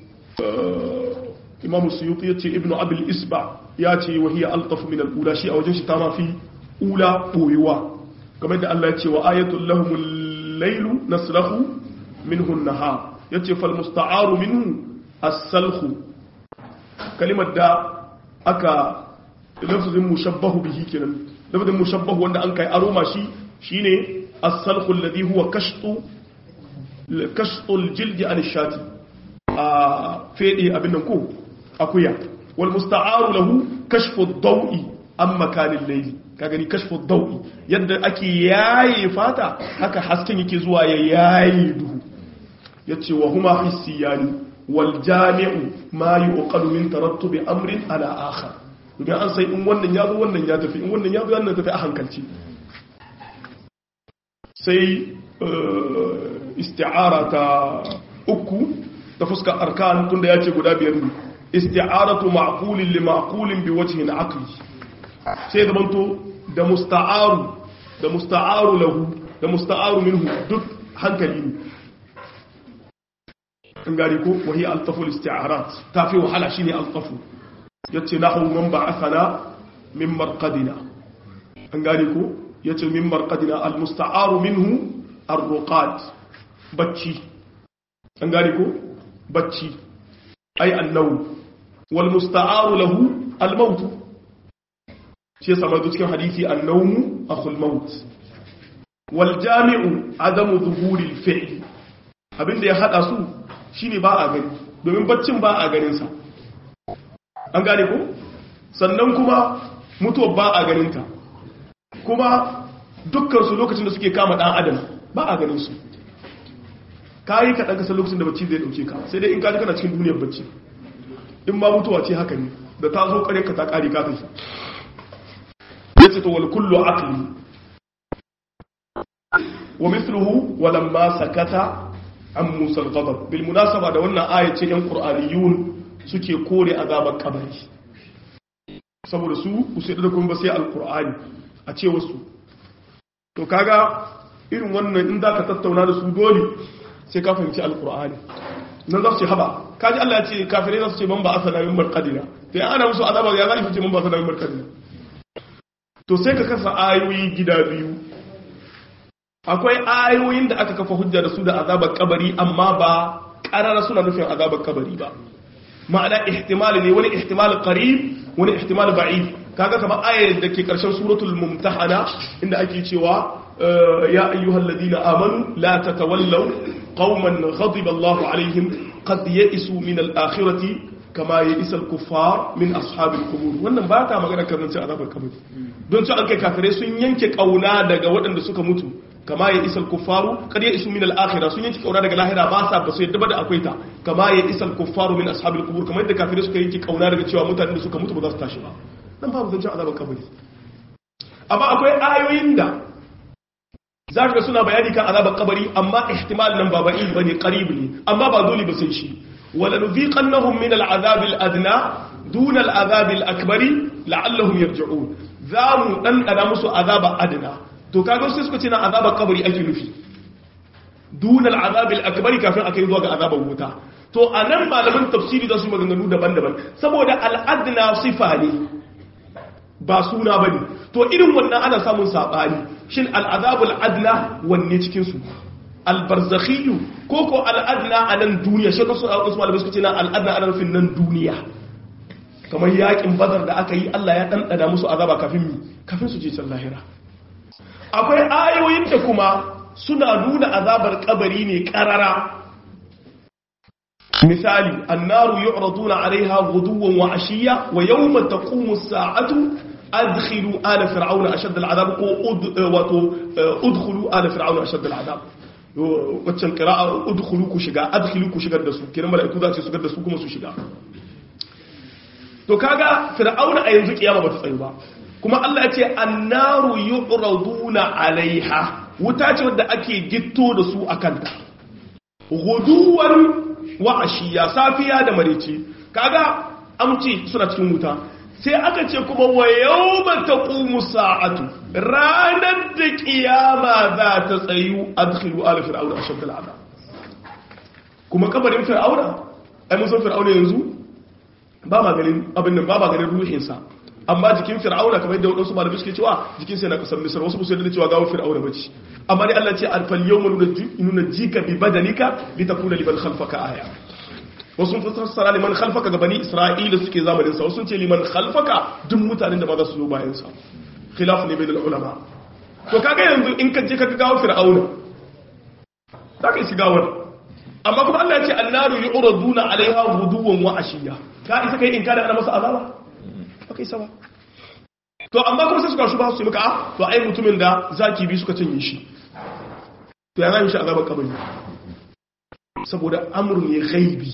imam suyuti yace ibnu abil isba yace wa hiya altaf min al-ula shi a wajen shi ta ma fi ula boyewa kamar da Allah yace wa ayatul lahumul laylu nasrahu minhu an-nahar yace fal musta'aru minhu as-salkhu kalimar da aka lafzin mushabbahu bihi kenan lafzin mushabbahu wanda an kai aroma shi shine as-salkhu alladhi huwa kashtu kashtu al-jild an ash-shati a fede abin nan ko akuya wal musta'aru lahu kashfu ad-daw'i an makanin layli ka gani kashfu ad-daw'i yadda ake yaye fata haka hasken yake zuwa ya yaye duhu yace wa huma hissiyani wal jami'u ma yuqalu min tarattubi amrin ala akhar domin an sai in wannan ya zo wannan ya tafi in wannan ya zo wannan tafi a hankalci sai isti'ara ta uku ta fuskar arkan tunda ya ce guda biyar ne isti'aratu ma'qulin li ma'qulin bi wajhin aqli sai da banto da musta'aru da musta'aru lahu da musta'aru minhu duk hankali ne an gari ko wahi altafu isti'arat ta fi wahala shine altafu yace nahu man ba'athana min marqadina an gari ko yace min marqadina almusta'aru minhu arruqat bacci an gari ko bacci ai annau wal musta'aru lahu al maut shi yasa mai cikin hadisi annawmu akhul maut wal jami'u adamu zuhuri al fi'l abinda ya hada su shine ba a gani domin baccin ba a ganin sa an gane ko sannan kuma mutuwa ba a ganin ta kuma dukkan su lokacin da suke kama dan adam ba a ganin su kayi ka ɗanka lokacin da bacci zai ɗauke ka sai dai in kaji kana cikin duniyar bacci in ma mutuwa ce haka ne da ta zo ƙare ka ta ƙari ka tafi ya ce to wal kullu aqli wa mithluhu wa lamma sakata an musa al-ghadab bil munasaba da wannan aya ce yan qur'aniyun suke kore azabar kabari saboda su ku sai da kun ba sai al-qur'ani a ce wasu to kaga irin wannan in za ka tattauna da su dole sai ka fahimci alkur'ani nan za su ce haba kaji Allah ya ce kafirai za su ce man ba asala min marqadina sai ana musu azaba ya zai ce man ba asala min marqadina to sai ka kasa ayoyi gida biyu akwai ayoyin da aka kafa hujja da su da azabar kabari amma ba karara suna nufin azabar kabari ba ma'ana ihtimali ne wani ihtimali qarib wani ihtimali ba'id kaga kamar ayar da ke karshen suratul mumtahana inda ake cewa يا أيها الذين آمنوا لا تتولوا قوما غضب الله عليهم قد يئسوا من الآخرة كما يئس الكفار من أصحاب القبور wannan ba ta magana kan cin azabar kabari don ci an kai kafirai sun yanke kauna daga waɗanda suka mutu kama ya isal kuffaru kad ya isu min al-akhirah sun yanke kauna daga lahira ba sa ba su yadda ba da akwai ta kama ya isal kuffaru min ashabil qubur kamar yadda kafirai suka yanke kauna daga cewa mutanen da suka mutu ba za su tashi ba nan babu zancen azabar kabari amma akwai ayoyin da za ka suna bayani kan azabar kabari amma ihtimal nan ba ba'i bane qarib ne amma ba dole ba sai shi wala nuziqannahum min al'azab al'adna dun al'azab al'akbari la'allahum yarji'un za mu dan dana musu azaba adna to kaga sai suka ce na azabar kabari ake nufi dun al'azab al'akbari kafin akai zuwa ga azabar wuta to anan malaman tafsiri da su maganganu daban-daban saboda al'adna sifa ne ba suna bane to irin wannan ana samun sabani shin al'azabul adna wanne cikinsu albarzakhiyu ko ko al'adna a nan duniya shi kasu wasu malamai suka ce na al'adna a nufin nan duniya kamar yakin bazar da aka yi Allah ya ɗanɗana musu azaba kafin mi kafin su je can lahira akwai ayoyin da kuma suna nuna azabar kabari ne karara misali annaru yu'raduna 'alayha ghuduwan wa 'ashiyya wa yawma taqumu as-sa'atu adkhilu ala fir'auna ashad al'adab ko wato udkhulu ala fir'auna ashad al'adab waccan qira'a udkhulu ku shiga adkhilu ku shigar da su kiran mala'iku za su shigar da su kuma su shiga to kaga fir'auna a yanzu kiyama bata tsayu ba kuma Allah ya ce annaru yu'raduna alaiha wuta ce wadda ake gitto da su akan ta guduwan wa ashiya safiya da marece kaga amci suna cikin wuta sai aka ce kuma wa yawma taqumu sa'atu ranar da kiyama za ta tsayu adkhilu ala fir'auna ashadda al'adab kuma kabarin fir'auna ai mun san fir'auna yanzu ba ma ganin abin nan ba ma ganin ruhinsa amma jikin fir'auna kamar yadda wadansu malamai suke cewa jikin sa yana kasar misar wasu musu yadda cewa gawo fir'auna bace amma dai Allah ce alfal yawma nuna jika bi badanika litakuna liman khalfaka aya wasu sun fassara liman khalfaka ga bani isra'ila suke zamanin sa wasu sun ce liman khalfaka duk mutanen da ba za su zo bayan sa khilaf ne bainal ulama to kaga yanzu in ka je ka gawo fir'auna zaka isi gawar amma kuma Allah ya ce annaru yu'raduna alaiha ghuduwan wa ashiya ka isa kai in kada ana masa azaba baka isa ba to amma kuma sai suka shuba su maka ah to ai mutumin da zaki bi suka cinye shi to ya zai shi azaban kabari saboda amru ne ghaibi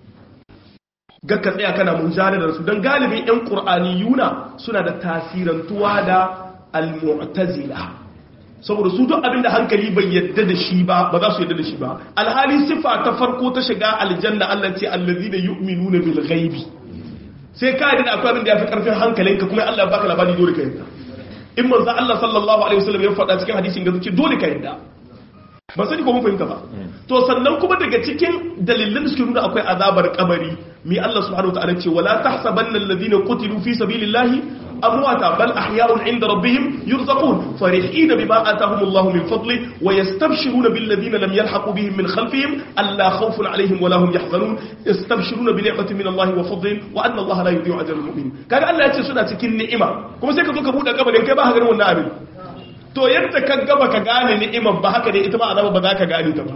ga ka tsaya kana munjara da su dan galibin yan qur'aniyuna suna da tasirantuwa da al-mu'tazila saboda su duk abinda hankali bai yadda da shi ba ba za su yadda da shi ba alhali sifa ta farko ta shiga aljanna Allah ce allazina yu'minuna bil ghaibi sai ka yadda akwai abin da yafi karfin hankalinka kuma Allah ya baka labari dole ka yadda in manzo Allah sallallahu alaihi wasallam ya faɗa cikin hadisin ga zuci dole ka yadda ba sani ko mun fahimta ba to sannan kuma daga cikin dalilan da suke nuna akwai azabar kabari mi Allah subhanahu wa ta'ala ce wala tahsabanna alladhina qutilu fi sabilillahi أمواتا بل أحياء عند ربهم يرزقون فرحين بما آتاهم الله من فضله ويستبشرون بالذين لم يلحقوا بهم من خلفهم ألا خوف عليهم ولا هم يحزنون يستبشرون بنعمة من الله وفضل وأن الله لا يضيع أجر المؤمنين كان الله يتي سنة تكين نعمة كما سيكا توكا بودا قبل إن كبا هكذا والنعم to yadda ka gaba ka gane ni'imar ba haka ne ita ma azaba ba za ka gane ta ba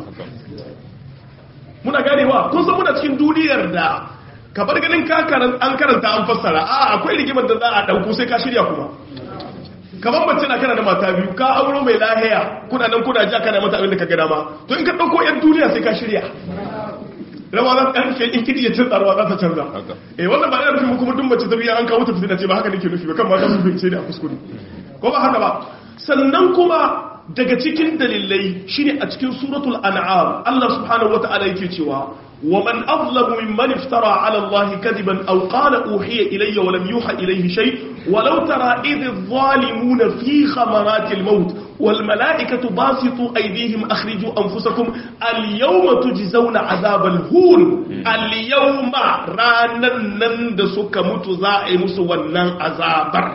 muna ganewa kun san muna cikin duniyar da ka bar ganin an karanta an fassara a akwai rigimar da za a ɗauko sai ka shirya kuma kamar mace na kana da mata biyu ka auro mai lahiya kuna nan kuna ja kana mata abin da ka gada ma to in ka ɗauko yan duniya sai ka shirya rawa za ta ɗan in kiɗi ya canza rawa za ta canza eh wannan ba yana nufin kuma duk mace ta biya an kawo ta fitina ce ba haka nake nufi ba kan ma ta nufi ce ne a kuskure ko ba haka ba sannan kuma daga cikin dalilai shine a cikin suratul an'am Allah subhanahu wata'ala yake cewa ومن أظلم ممن افترى على الله كذبا أو قال أوحي إلي ولم يوحى إليه شيء ولو ترى إذ الظالمون في خمرات الموت والملائكة باسطوا أيديهم أخرجوا أنفسكم اليوم تجزون عذاب الهون اليوم رانا نندسك متزائم سوانا عذابر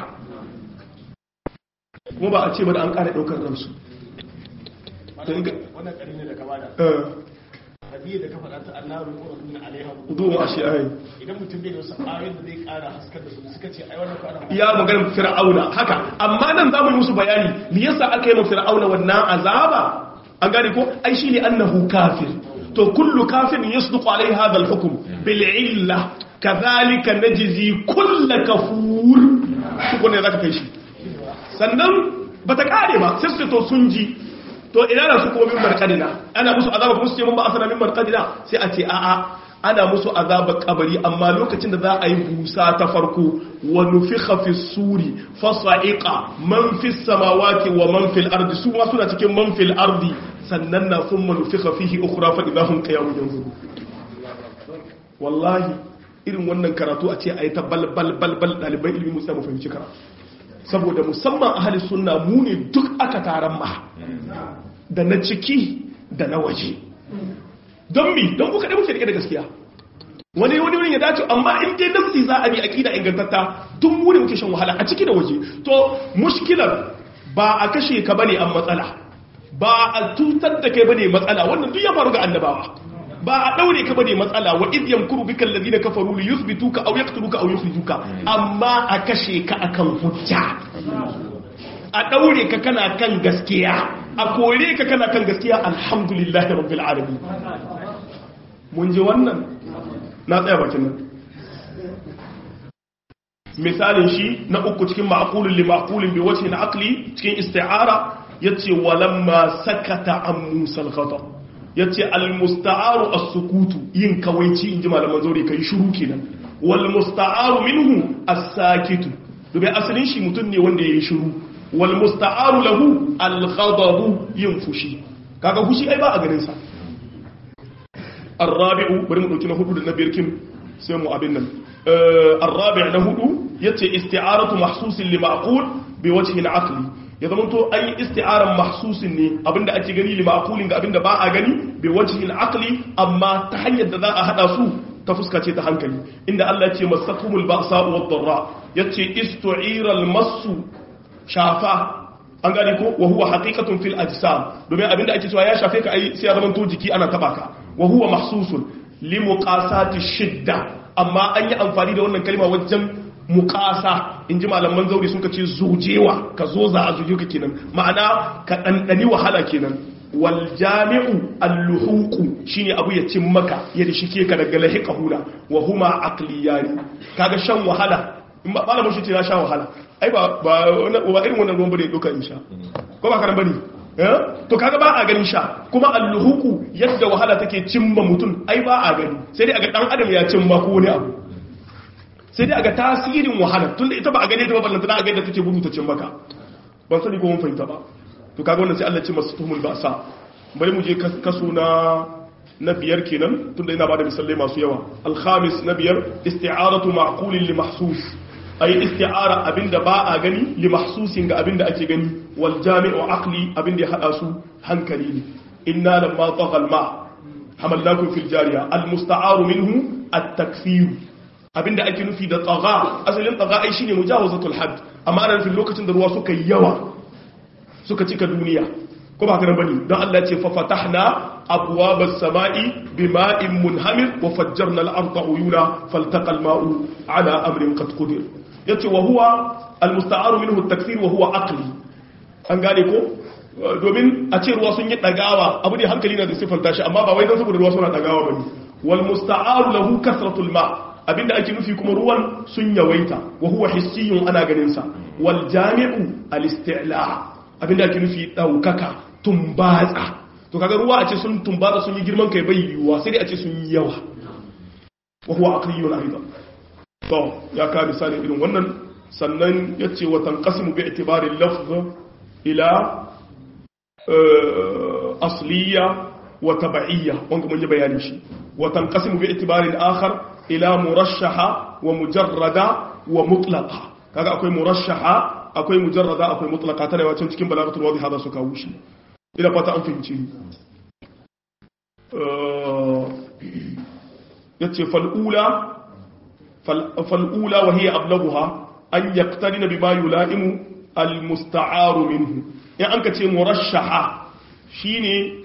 kuma ba a ce ba da an ƙara ɗaukar ransu wannan ƙari ne da kama da hadiyya da ka faɗa ta annaru ko rasulun alaiha udu ma shi ai idan mutum bai da wasu ayoyin da zai ƙara haskar da su suka ce ai wannan kwana ya maganar fir'auna haka amma nan za mu yi musu bayani me yasa aka yi ma fir'auna wannan azaba an gane ko ai shine annahu kafir to kullu kafirin yasduqu alai hadha al-hukm bil illa kadhalika najzi kull kafur ko ne zaka kai shi sannan bata kare ba sai su to sun ji to ina na su kuma min markadina ana musu azaba kuma su ce mun ba asana min markadina sai a ce a'a ana musu azaba kabari amma lokacin da za a yi busa ta farko wa nufikha fi suri fa sa'iqa man fi samawati wa man fil ardi su ma suna cikin man fil ardi sannan na thumma nufikha fihi ukhra fa idahum qiyamun yanzurun wallahi irin wannan karatu a ce ayi ta bal bal bal bal dalibai ilimi musa mu fahimci karatu saboda musamman ahli sunna mu ne duk aka taron ma da na ciki da na waje don mi don kuka ɗaya muke da gaskiya wani wani wurin ya dace amma in dai nafsi za a bi aqida ingantatta duk mu ne muke shan wahala a ciki da waje to mushkilar ba a kashe ka bane an matsala ba a tutar da kai bane matsala wannan duk ya faru ga annabawa ba a daure ka bane matsala wa idh yamkuru bika alladhina kafaru li yuthbituka aw yaqtuluka aw yukhrijuka amma a kashe ka akan hujja a daure ka kana kan gaskiya a kore ka kana kan gaskiya alhamdulillahi rabbil alamin mun ji wannan na tsaya bakin nan misalin shi na uku cikin ma'qulun li ma'qulin bi wajhin aqli cikin isti'ara yace walamma sakata an musa al-khata yace al-musta'aru as-sukutu yin kawaici inji malaman zauri kai shiru kenan wal musta'aru minhu as-sakitu dubi asalin shi mutum ne wanda yayi shiru wal musta'aru lahu al-ghadabu yin fushi kaga fushi ai ba a ganin sa الرابع bari mu dauki na hudu da na biyar kin sai mu abin nan الرابع na hudu yace isti'aratu mahsusin li ma'qul bi wajhin aqli ya zama to an yi isti'aran mahsusin ne abinda ake gani li ma'qulin ga abinda ba a gani bi wajhin aqli amma ta hanyar da za a hada su ta fuska ce ta hankali inda Allah ya ce masakumul ba'sa wad darra yace istu'ira al-massu shafa an gane ko wa huwa haqiqatun fil ajsam domin abinda ake cewa ya shafe ka ai sai ya zama to jiki ana taba ka wa huwa mahsusun li muqasati shidda amma an yi amfani da wannan kalma wajen muqasa inji malaman zauri sun ce zujewa ka zo za a zuje ka kenan ma'ana ka dandani wahala kenan wal jami'u al-luhuqu shine abu ya cin maka ya dishike ka daga lahiqa huna wa huma aqliyani kaga shan wahala in ba malamin shi ce na sha wahala ai ba ba ba irin wannan ruwan bane doka in sha ko ba karan bane to kaga ba a ganin sha kuma alluhuku yadda wahala take cimma mutum ai ba a gani sai dai aga dan adam ya cimma ko wani abu sai dai aga tasirin wahala tunda ita ba a gane ta ba ballanta a ga yadda take gudu ta cimma ka ban sani ko mun fahimta ba to kaga wannan sai Allah ce masu tuhumul ba'sa bari mu je kaso na na biyar kenan tunda ina bada misalai masu yawa al-khamis na biyar isti'aratu ma'qulin li mahsus ay isti'ara abinda ba a gani li mahsusin ga abinda ake gani wal jami'u aqli abinda ya hada su hankali ne inna lamma tagha al ma hamalnakum fil jariya al musta'aru minhu at takfir abinda ake nufi da tagha asalin tagha ai shine mujawazatul hadd amma ana nufin lokacin da ruwa suka yawa suka cika duniya ko ba kana bane don Allah ce fa fatahna abwabas sama'i bima'in munhamir wa fajjarna al-ardha uyuna faltaqa al-ma'u ala amrin qad qadir yace wa huwa al-musta'aru minhu at-takthir wa huwa aqli an gane ko domin a ce ruwa sun yi dagawa abu ne hankali na da sifanta shi amma ba wai dan saboda ruwa suna dagawa bane wal musta'aru lahu kasratul ma abinda ake nufi kuma ruwan sun yawaita wa huwa hissiyun ana ganin sa wal jami'u al-isti'la abinda ake nufi daukaka tumbatsa to kaga ruwa a ce sun tumbatsa sun yi girman kai bai yiwuwa sai dai a ce sun yi yawa wa huwa aqliyun aidan to ya ka misali irin wannan sannan yace wa tanqasimu bi i'tibari lafz ila asliya wa tab'iyya wanda mun yi bayani shi wa tanqasimu bi i'tibari akhar ila murashaha wa mujarrada wa mutlaqa kaga akwai murashaha akwai mujarrada akwai mutlaqa tana yawa cikin balagatul wadih hada su kawo shi ina fata an fahimci yace fal'ula fal'ula wa hiya ablaghuha an yaqtarina bima yula'imu almusta'aru minhu in an ka ce murashaha shine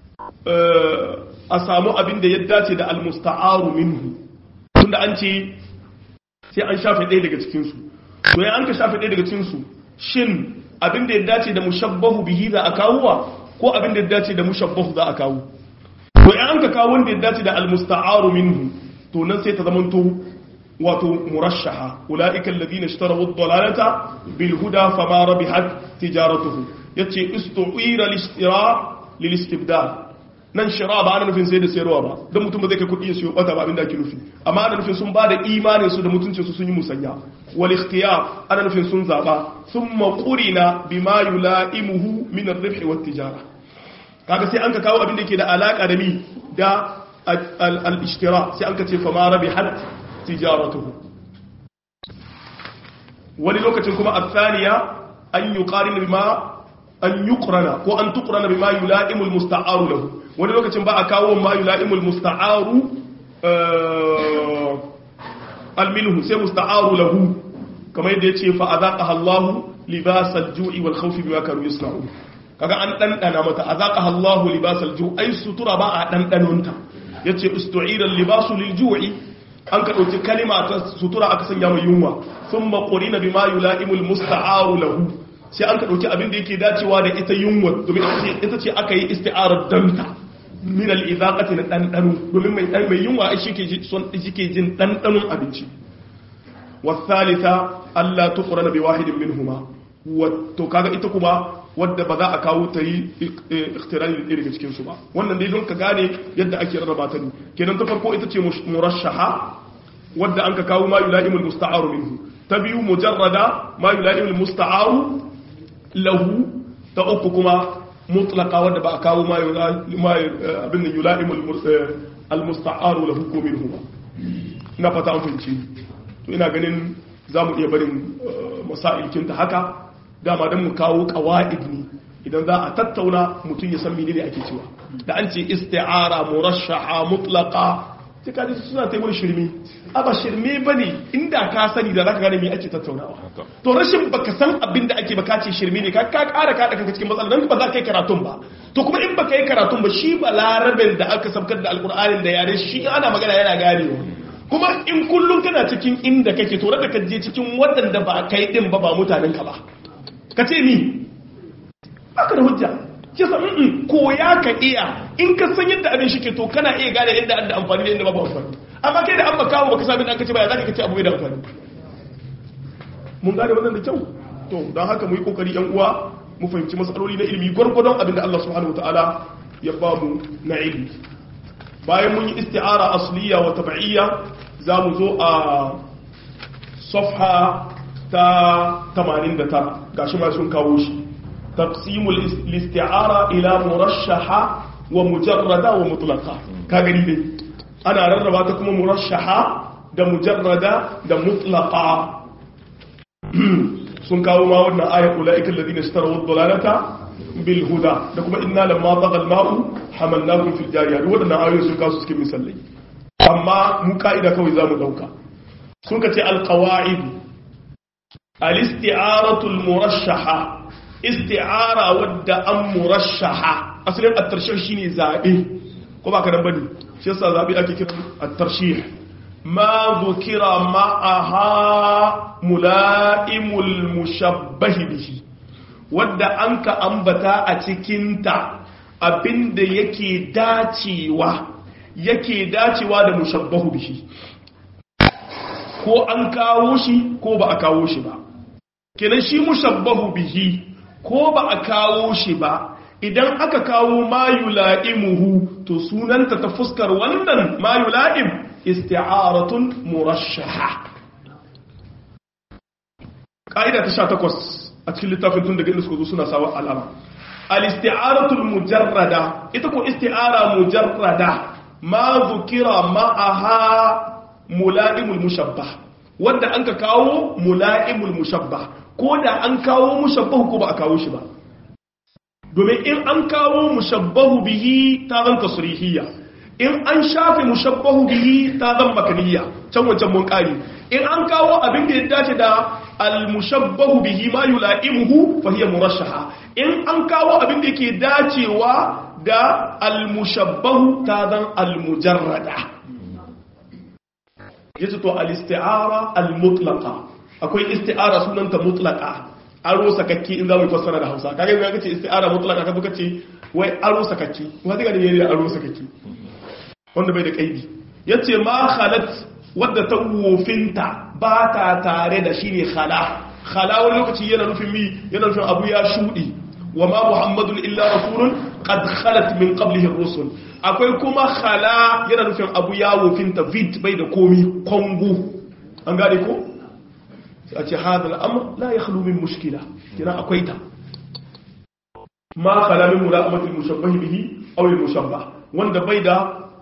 a samu abin da ya dace da almusta'aru minhu tunda an ce sai an shafe ɗaya daga cikinsu to ya an ka shafe ɗaya daga cikinsu shin abin da ya dace da mushabbahu bihi za a kawowa ko abin da ya dace da mushabbahu za a kawo to ya an ka kawo wanda ya dace da almusta'aru minhu to nan sai ta zamanto wato murashaha ulaika alladhina ishtaraw ad-dalalata bil huda fama rabihat tijaratuhu yace istu'ira al-ishtira lil istibdal nan shira ba ana nufin sai da sayarwa ba don mutum ba zai kai kudi ya siyo bata ba abinda ake nufi amma ana nufin sun ba da imanin su da mutuncin su sun yi musanya wal ikhtiyar ana nufin sun zaba thumma qurina bima yulaimuhu min ar-ribh wat tijara kaga sai an ka kawo abin da yake da alaka da mi da al-ishtira sai an ka ce fa ma rabihat tijaratuhu wani lokacin kuma athaniya an yuqarina bima an yuqrana ko an tuqrana bima yulaimu al-musta'aru lahu wani lokacin ba a kawo ma yula'imul musta'aru alminhu sai musta'aru lahu kamar yadda yace fa azaqaha Allahu libasal ju'i wal khawfi bima kanu yasna'un kaga an dandana mata azaqaha Allahu libasal ju'i ai sutura ba a dandanonta yace ustu'ira libasu lil ju'i an ka dauki kalima ta sutura aka sanya mai yunwa thumma qurina bima yula'imul musta'aru lahu sai an ka dauki abin da yake dacewa da ita yunwa domin ita ce aka yi isti'arar danta min al'izaqati na ɗanɗano domin mai ɗan mai yunwa shi ke jin ɗanɗanon abinci wasalita Allah tukura na wahidin min huma wato kaga ita kuma wadda ba za a kawo ta yi ikhtirani da daga cikinsu ba wannan dai don ka gane yadda ake rarraba ta ne kenan ta farko ita ce murashaha wadda an ka kawo ma yula'imul musta'aru minhu ta biyu mujarrada ma yula'imul musta'aru lahu ta uku kuma mutlaka wadda ba a kawo ma abin da yula'imul al-musta'aru lahu ko minhu ba ina fata an fahimci to ina ganin za mu iya barin masailkinta haka dama don mu kawo kawa'id ne idan za a tattauna mutum ya san menene ake cewa da an ce isti'ara murashaha mutlaqa sai ka ji suna taimar shirme a ba shirme bane inda ka sani da zaka gane me ake tattaunawa to rashin baka san abin da ake baka ce shirme ne ka ka ƙara ka kanka cikin matsalar dan ba za ka yi karatun ba to kuma in baka yi karatun ba shi ba larabin da aka sabkar da alkur'anin da yare shi ana magana yana ganewa kuma in kullum kana cikin inda kake to da ka je cikin waɗanda ba kai din ba ba mutanen ka ba ka ce ni baka da hujja kisa in koya ka iya in ka san yadda abin shi ke to kana iya gane inda an da amfani da inda babu amfani amma kai da an baka baka sami da aka ce baya zaka kace abu bai da amfani mun gane wannan da kyau to don haka mu yi kokari yan uwa mu fahimci matsaloli na ilimi gwargwadon abin da Allah subhanahu wataala ya ba mu na ilimi bayan mun yi isti'ara asliya wa tab'iyya za mu zo a safha ta 89 gashi ma sun kawo shi taqsimul isti'ara ila murashaha wa mujarrada wa mutlaqa ka gani dai ana rarraba ta kuma murashaha da mujarrada da mutlaqa sun kawo ma wannan ayat ulaika alladhina ishtaraw ad-dalalata bil huda da kuma inna lamma tagha al-ma'u hamalnakum fil jariya duk wadannan ayoyi sun kawo su cikin misalai amma mu ka'ida kawai zamu dauka sun ka ce al-qawaid al-isti'aratu al-murashaha isti'ara wadda an murashaha asalin at-tarshih shine zabe ko ba ka dan bane shi yasa zabe ake kira at-tarshih ma dhukira ma'aha mula'imul mushabbah bihi wadda an ka ambata a cikin ta abinda yake dacewa yake dacewa da mushabbahu bihi ko an kawo shi ko ba a kawo shi ba kenan shi mushabbahu bihi ko ba a kawo shi ba idan aka kawo mayula'imuhu to sunanta ta fuskar wannan mayula'im isti'aratun murashaha ƙa'ida ta sha takwas a cikin littafin tun daga inda suka zo suna sawa alama al-isti'aratul mujarrada ita ko isti'ara mujarrada ma zukira ma'aha mula'imul mushabbah wanda an ka kawo mula'imul mushabbah ko da an kawo mushabbahu ko ba a kawo shi ba domin in an kawo mushabbahu bihi ta zan tasrihiyya in an shafe mushabbahu bihi ta zan makaniya can wancan mun kari in an kawo abin da ya dace da al-mushabbahu bihi ma yula'imuhu fa hiya murashaha in an kawo abin da yake dacewa da al-mushabbahu ta zan al-mujarrada yace to al-isti'ara al-mutlaqa akwai isti'ara sunanta mutlaqa aro sakakke in za mu fassara da Hausa kage ga kace isti'ara mutlaqa ka buka ce wai aro sakakke wanda ga ne yayi aro sakakke wanda bai da kaidi yace ma khalat wadda ta wofinta ba ta tare da shine khala khala wani lokaci yana nufin mi yana nufin abu ya shudi wa ma muhammadun illa rasulun qad khalat min qablihi ar-rusul akwai kuma khala yana nufin abu ya wofinta vid bai da komi kongo an gane ko a ce hadal amr la ya khlu min mushkila kina akwai ta ma khala min mula'amatil mushabbah bihi aw al mushabbah wanda bai da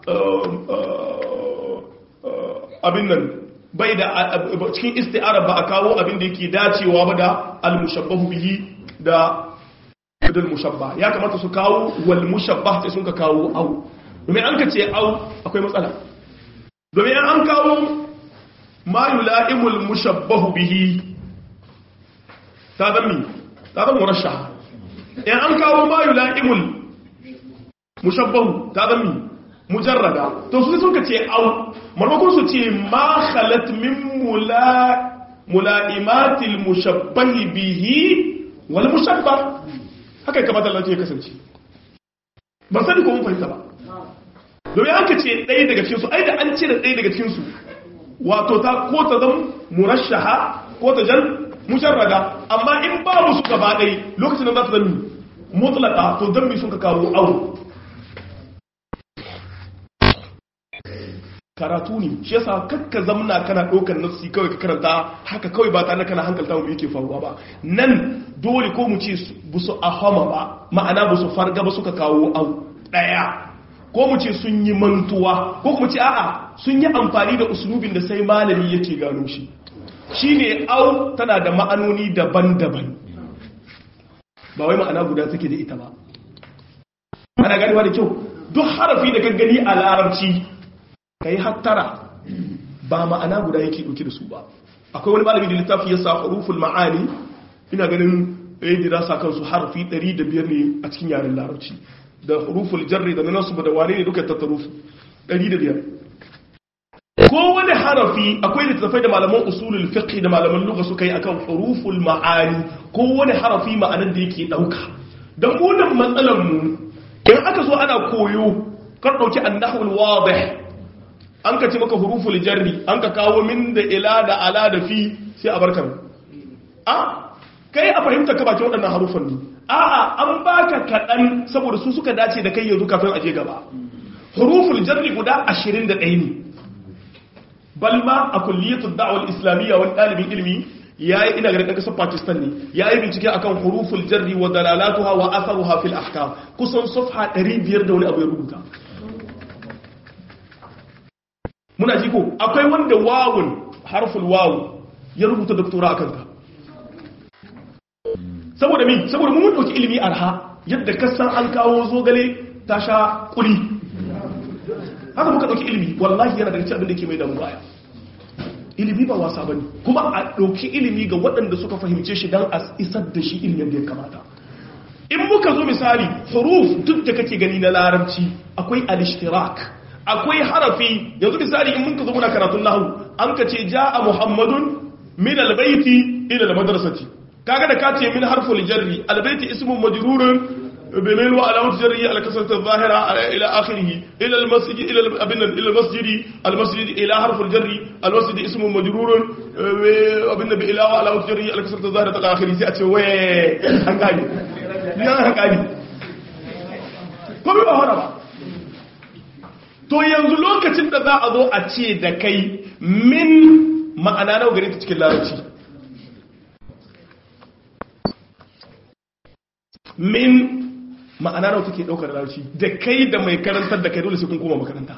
abin nan bai da cikin isti'ara ba a kawo abin da yake dacewa ba da al mushabbah bihi da dal mushabbah ya kamata su kawo wal mushabbah sai sun ka kawo au domin an ka ce au akwai matsala domin an kawo ma yula'imul mushabbahu bihi ta zan ta zan murashaha in an kawo ma yula'imul mushabbahu ta zan mujarrada to su sun ka ce au marmakon su ce ma khalat min mula mula'imatil mushabbahi bihi wal mushabbah haka ya kamata Allah ya kasance ban sani ko mun fahimta ba domin an ka ce ɗaya daga cikinsu ai da an cire ɗaya daga cikinsu wato ta ko ta zama murashaha ko ta jan musharrada amma in babu su gaba ɗai lokacin da za ta zama mutlaka to dan mi sun ka kawo awo karatu ne shi yasa kakka zamna kana ɗaukar nassi kawai ka karanta haka kawai ba tare da kana hankalta mu yake faruwa ba nan dole ko mu ce bu su ahama ba ma'ana bu su farga ba suka kawo au ɗaya ko mu ce sun yi mantuwa ko kuma ce a'a sun yi amfani da usulubin da sai malami yake gano shi shine au tana da ma'anoni daban-daban ba wai ma'ana guda take da ita ba ana ganewa da kyau duk harafi da kan gani a larabci ka yi hattara ba ma'ana guda yake ɗauki da su ba akwai wani malami da littafi ya sa huruful ma'ani ina ganin ya dirasa kansu harafi 105 ne a cikin yaren larabci da huruful jarri da nasu da wane ne duka tattaru su 105 kowane harafi akwai littattafai da malaman usulul fiqh da malaman lugha suka yi akan huruful ma'ani kowane harafi ma'anar da yake dauka dan munan matsalar mu in aka zo ana koyo kar dauki annahul wadih an ka ce maka huruful jarri an ka kawo min da ila da ala da fi sai a barkan a kai a fahimta ka bakin waɗannan harufan ne a'a an baka kaɗan saboda su suka dace da kai yanzu kafin aje gaba huruful jarri guda 21 ne balma a kulliyatul da'wal islamiyya wani ɗalibin ilimi yayi ina ganin ɗan ƙasar Pakistan ne yayi bincike akan huruful jarri wa dalalatuha wa atharuha fil ahkam kusan safha 500 da wani abu ya rubuta muna ji ko akwai wanda wawun harful wawu ya rubuta doktora akan ta saboda mi saboda mun dauki ilimi arha yadda kasan an kawo zogale ta sha kuli haka muka dauki ilimi wallahi yana daga cikin abin da ke mai da mu baya ilimi ba wasa bane kuma a dauki ilimi ga waɗanda suka fahimce shi dan a isar da shi ilimin da ya kamata in muka zo misali huruf duk da kake gani na larabci akwai al-ishtirak akwai harafi yanzu misali in mun ka zo muna karatun nahwu an ka ce jaa muhammadun min al-baiti ila al-madrasati kaga da ka ce min harful jarri al-baiti ismun majrurun بميل وعلامة جره على كسرة الظاهرة إلى آخره إلى المسجد إلى أبن إلى المسجد المسجد إلى حرف الجر المسجد اسم مجرور أبن إلى وعلامة جره على كسرة الظاهرة إلى آخره سيأتي وي هنقاني لا هنقاني كم يبقى هنا بقى to yanzu lokacin da za a zo a ce da kai min ma'ana nawa gare ta cikin larabci min ma'ana nawa take daukar larabci da kai da mai karantar da kai dole sai kun koma makaranta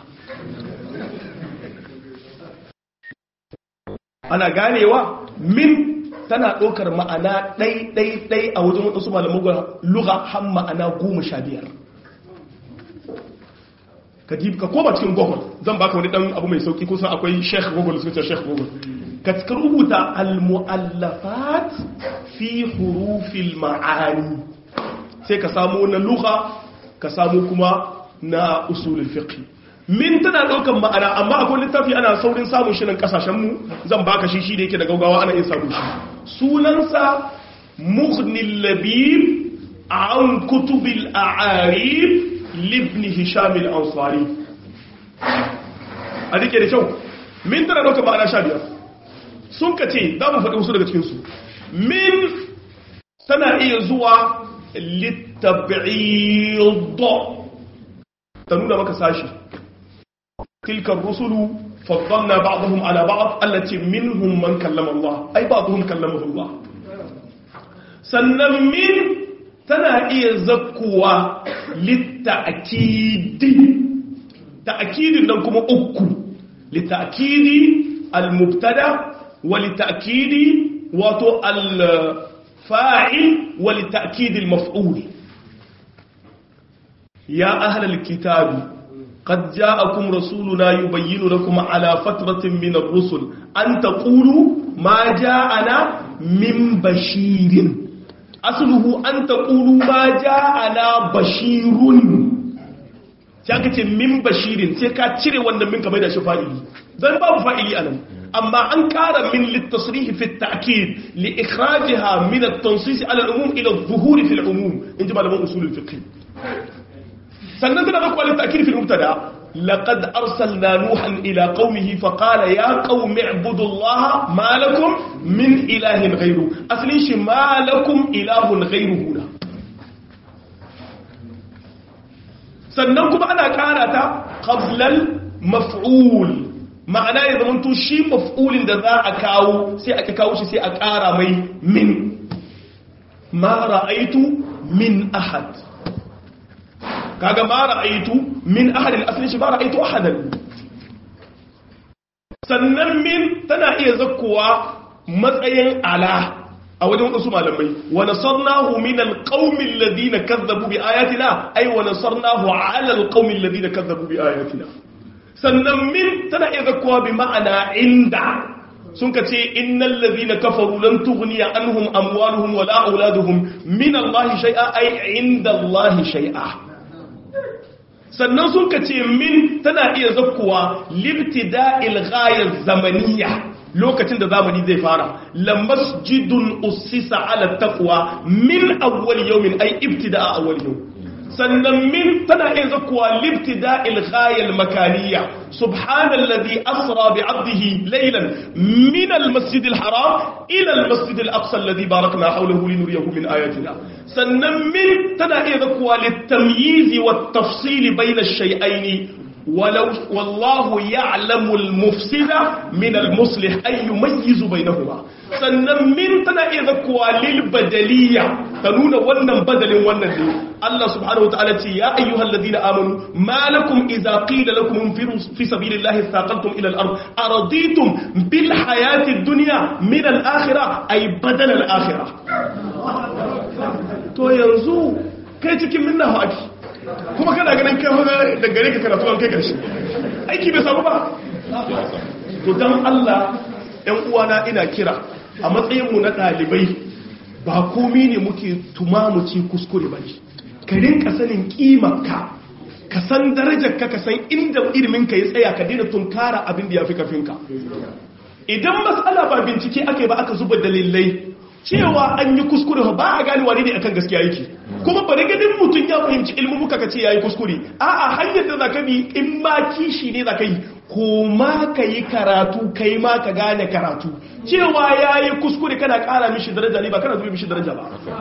ana ganewa min tana daukar ma'ana ɗai ɗai ɗai a wajen wadansu malaman lugha har ma'ana goma sha biyar ka ji ka koma cikin google zan baka wani dan abu mai sauki kusan akwai sheikh google suka ce sheikh google ka cika rubuta al-mu'allafat fi hurufil ma'ani sai ka samu na lugha ka samu kuma na usulul fiqh min tana daukan ma'ana amma akwai littafi ana saurin samun shi nan kasashen mu zan baka shi shi da yake da gaugawa ana iya samu shi sunansa mughnil labib an kutubil a'arib libni hisham al-ansari a dike da kyau min tana daukan ma'ana sha biyar sun ka ce za mu faɗi wasu daga cikinsu min tana iya zuwa للتبعيض تنونا مكا ساشي تلك الرسل فضلنا بعضهم على بعض التي منهم من كلم الله أي بعضهم كلمه الله سنن من تنا إيه زكوة للتأكيد تأكيد لكم أكو لتأكيد المبتدا ولتأكيد وتو فاعل ولتأكيد المفعول يا أهل الكتاب قد جاءكم رسولنا يبين لكم على فترة من الرسل أن تقولوا ما جاءنا من بشير أصله أن تقولوا ما جاءنا بشير sai aka ce min bashirin sai ka cire wannan min kamar da shi fa'ili zan babu fa'ili anan amma an kara min littasrihi fi ta'kid li ikhrajiha min at-tansis ala al-umum ila adh-dhuhuri fi al-umum inji malaman usul al-fiqh sannan tana da kwalin ta'kid fi al-mubtada laqad arsalna nuhan ila qaumihi fa qala ya qaumi ibudu allaha ma lakum min ilahin ghayru aslin shi ma lakum ilahun ghayruhu sannan kuma ana kara ta qablal maf'ul ma'ana ya zama to shi maf'ulin da za a kawo sai aka kawo shi sai a ƙara mai min ma ra'aitu min ahad kaga ma ra'aitu min ahadin asalin shi ba ra'aitu ahadan sannan min tana iya zakkowa matsayin ala a wajen wasu malamai wa nasarnahu min alqaumi alladhina kazzabu bi ayatina ay wa nasarnahu ala alqaumi alladhina kazzabu bi ayatina sannan min tana iya zakkowa bi ma'ana inda sun ka ce innal ladhina kafaru lan tughniya anhum amwaluhum wala auladuhum min allahi shay'a ay inda allahi shay'a sannan sun ka ce min tana iya zakkuwa libtida'il ghayar zamaniya lokacin da zamani zai fara la masjidun ussisa ala taqwa min awwal yawmin ay ibtida'a awwal yawm sannan min tana iya zakkuwa libtida'il ghayal makaniya subhanalladhi asra bi 'abdihi laylan min al-masjid al-haram ila al-masjid al-aqsa alladhi barakna hawlahu linuriyahu min ayatina sannan min tana iya zakkuwa litamyiz wa tafsil bayna ash-shay'ayn ولو والله يعلم المفسد من المصلح أي يميز بينهما sannan min tana iya zakkuwa lil badaliya ta nuna wannan badalin wannan ne Allah subhanahu wataala ce ya ayyuhal ladina amanu ma lakum idza qila lakum infiru fi sabilillahi thaqaltum ila al-ard araditum bil hayati ad-dunya min al-akhirah ay badal al-akhirah to yanzu kai cikin minna haki kuma kana ganin kai da gare ka karatu an kai karshe aiki bai samu ba to dan Allah ɗan uwana ina kira a matsayinmu na ɗalibai ba komi ne muke tumamuci kuskure ba ne ka rinka sanin ƙimarka ka san darajarka ka san inda iliminka ya tsaya ka daina tunkara abin da ya fi kafinka idan matsala ba bincike ake ba aka zuba dalilai cewa an yi kuskure ba a gane wani ne akan gaskiya yake kuma bari ganin mutum ya fahimci ilmumuka ka ce ya yi kuskure a'a hanyar da za ka bi in ma kishi ne za ka yi ko ma ka yi karatu kai ma ka gane karatu cewa ya yi kuskure kana kara mishi daraja ne ba kana zuwa mishi daraja ba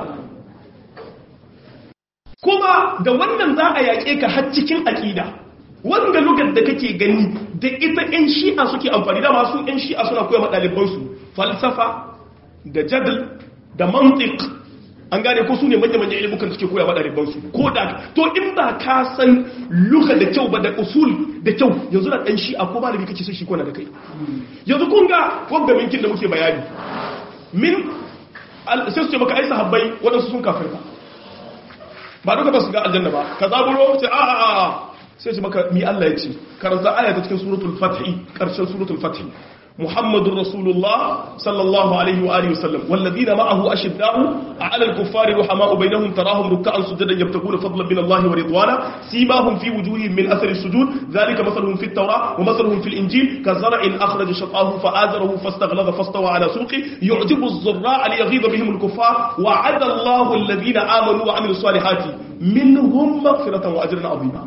kuma da wannan za a yaƙe ka har cikin aƙida wanda lugar da kake gani da ita 'yan shi'a suke amfani da masu 'yan shi'a suna koya ɗalibansu falsafa da jadal da mantik an gane ko su ne manya-manya ilimukan suke koya ɗalibansu ko da to in ba ka san luka da kyau ba da usul da kyau yanzu na ɗan shi'a ko malami kake sai shi kona da kai yanzu kun ga wanda minkin da muke bayani min sai su ce maka ai sahabbai waɗansu sun kafirta ba duka ba su ga aljanna ba ka zaburo ce a a a sai ce maka mi Allah ya ce karanta aya ta cikin suratul fathi karshen suratul fathi محمد رسول الله صلى الله عليه وآله وسلم والذين معه أشداء على الكفار رحماء بينهم تراهم ركعا سجدا يبتغون فضلا من الله ورضوانا سيماهم في وجوههم من أثر السجود ذلك مثلهم في التوراة ومثلهم في الإنجيل كزرع أخرج شطاه فآزره فاستغلظ فاستوى على سوقه يعجب الزراع ليغيظ بهم الكفار وعد الله الذين آمنوا وعملوا الصالحات منهم مغفرة وأجرا عظيما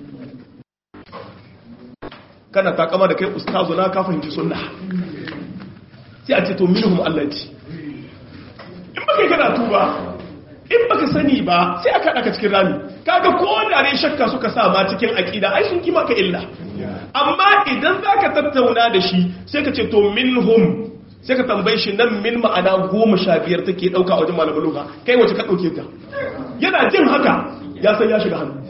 kana takama da kai ustazu na ka fahimci sunna sai a ce to minhum Allah ce in baka karatu ba in baka sani ba sai aka daka cikin rami kaga ko da ne shakka suka sa ma cikin aqida ai sun kima ka illa amma idan zaka tattauna da shi sai ka ce to minhum sai ka tambaye shi nan min ma'ana goma sha biyar take dauka a wajen malamin lugha kai wace ka dauke ta yana jin haka ya san ya shiga hannu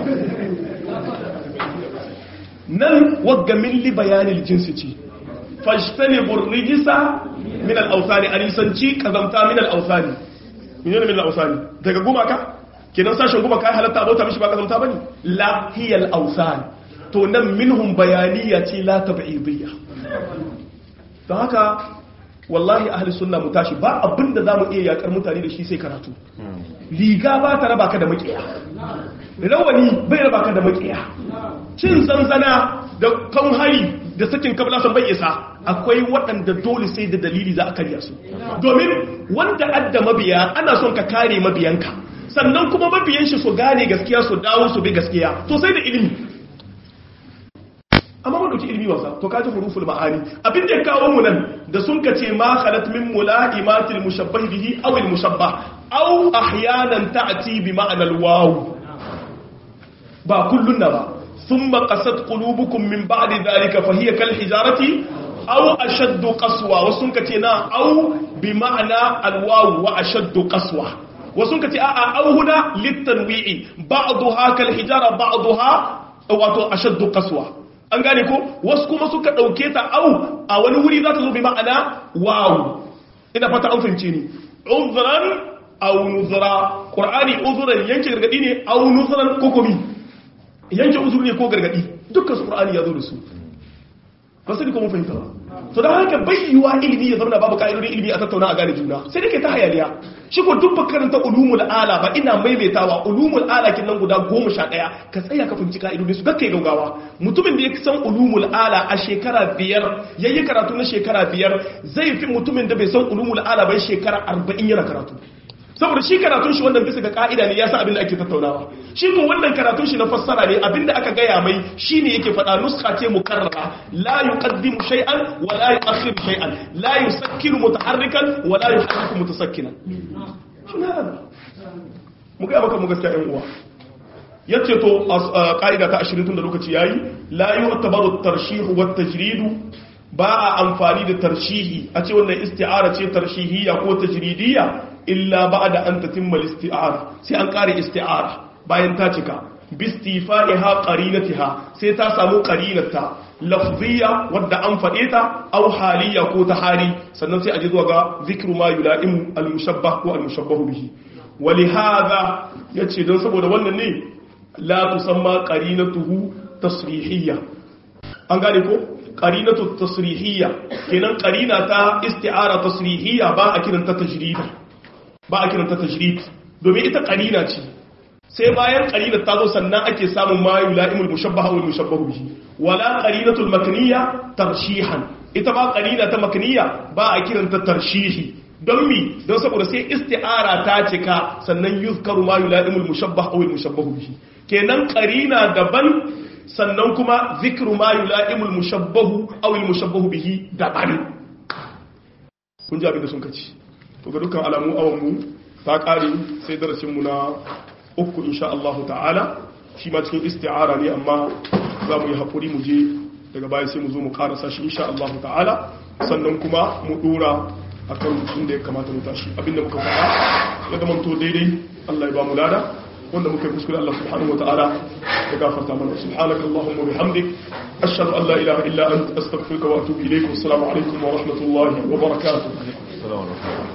nan wagga min li bayanil jinsi ce fashtani burrijisa min al-awsani alisanci kazamta min al-awsani menene min al-awsani daga gumaka kenan sashen gumaka ya halatta abota mishi ba kazamta bane la hiya al-awsan to nan minhum bayaniya ce la tab'idiyya don haka wallahi ahli sunna mu tashi ba abinda zamu iya yakar mutane da shi sai karatu riga ba ta raba ka da makiya rawani bai raba ka da makiya cin zanzana da kan hari da sakin kabla san bai isa akwai waɗanda dole sai da dalili za a karya su domin wanda adda mabiya ana son ka kare mabiyanka sannan kuma mabiyan shi su gane gaskiya su dawo su bi gaskiya to sai da ilimi amma mun dauki ilimi wasa to kaji huruful ma'ani abin da ya kawo mu nan da sun kace ma khalat min mulaimatil mushabbah bihi aw al mushabbah aw ahyanan ta'ti bi ma'anal waw ba kullun na ba thumma qasat qulubukum min ba'di dhalika fa hiya kal hijarati aw ashaddu qaswa wasun kace na aw bi ma'ana alwaw wa ashaddu qaswa wasun kace a'a aw huna litanwi'i ba'daha kal hijara ba'daha wato ashaddu qaswa an gane ko wasu kuma suka dauke ta au a wani wuri za ta zo bi ma'ana waw ina fata an fahimce ni uzran aw nuzra qur'ani uzran yanke gargadi ne aw nuzran ko komi yanke uzuri ne ko gargadi dukkan su qur'ani ya zo da su ba sai ko mun fahimta ba to dan haka bayyuwa ilimi ya zama babu ka'idodin ilimi a tattauna a gane juna sai dake ta hayaniya shi ko duk makaranta ulumul ala ba ina maimaitawa ulumul ala kin nan guda 11 ka tsaya ka fahimci ka'idodin su kakkai gaugawa mutumin da ya san ulumul ala a shekara biyar yayi karatu na shekara biyar zai fi mutumin da bai san ulumul ala ba shekara 40 yana karatu saboda shi karatun shi wannan bisa ga ka'ida ne ya san abin da ake tattaunawa shi ko wannan karatun shi na fassara ne abin da aka gaya mai shine yake faɗa nuska ce mukarrara la yuqaddimu shay'an wa la yu'akhiru shay'an la yusakkiru mutaharrikan wa la yuharriku mutasakkinan mu ga maka mu gaskiya ɗan uwa yace to ka'ida ta 20 tun da lokaci yayi la yu'tabaru at-tarshih wa at-tajrid ba a amfani da tarshihi a ce wannan isti'ara ce tarshihiyya ko tajridiyya illa ba'da an tatimma al-isti'ara sai an kare isti'ara bayan ta cika bistifa'iha qarinatiha sai ta samu qarinata lafziyya wadda an fade ta aw haliyya ko ta hali sannan sai a ji zuwa ga zikru ma yula'imu al-mushabbah ko al-mushabbah bihi walihada yace don saboda wannan ne la tusamma qarinatuhu tasrihiyya an gane ko qarinatu tasrihiyya kenan qarina ta isti'ara tasrihiyya ba a kiranta tajrid ba a kiranta tajrid domin ita qarina ce sai bayan qarina ta zo sannan ake samun ma yula'imul mushabbaha wal mushabbahu bihi wala qarinatul makniyya tarshihan ita ma qarina ta makniyya ba a kiranta tarshihi don mi don saboda sai isti'ara ta cika sannan yuzkaru ma yula'imul mushabbah aw al mushabbahu bihi kenan qarina daban sannan kuma zikru ma yula'imul mushabbahu aw al mushabbahu bihi daban kun ji abin da sun kaci to ga dukkan alamu awan mu ta kare sai darasin mu na uku insha Allah ta'ala shi ma cikin isti'ara ne amma za mu yi hakuri mu je daga baya sai mu zo mu karasa shi insha Allah ta'ala sannan kuma mu dora akan inda ya kamata mu tashi abinda muka faɗa ya zama to daidai Allah ya ba mu lada wanda muka kuskure Allah subhanahu wa ta'ala ya gafarta mana subhanaka allahumma wa bihamdik ashhadu an la ilaha illa anta astaghfiruka wa atubu ilayk wa assalamu alaikum wa rahmatullahi wa barakatuh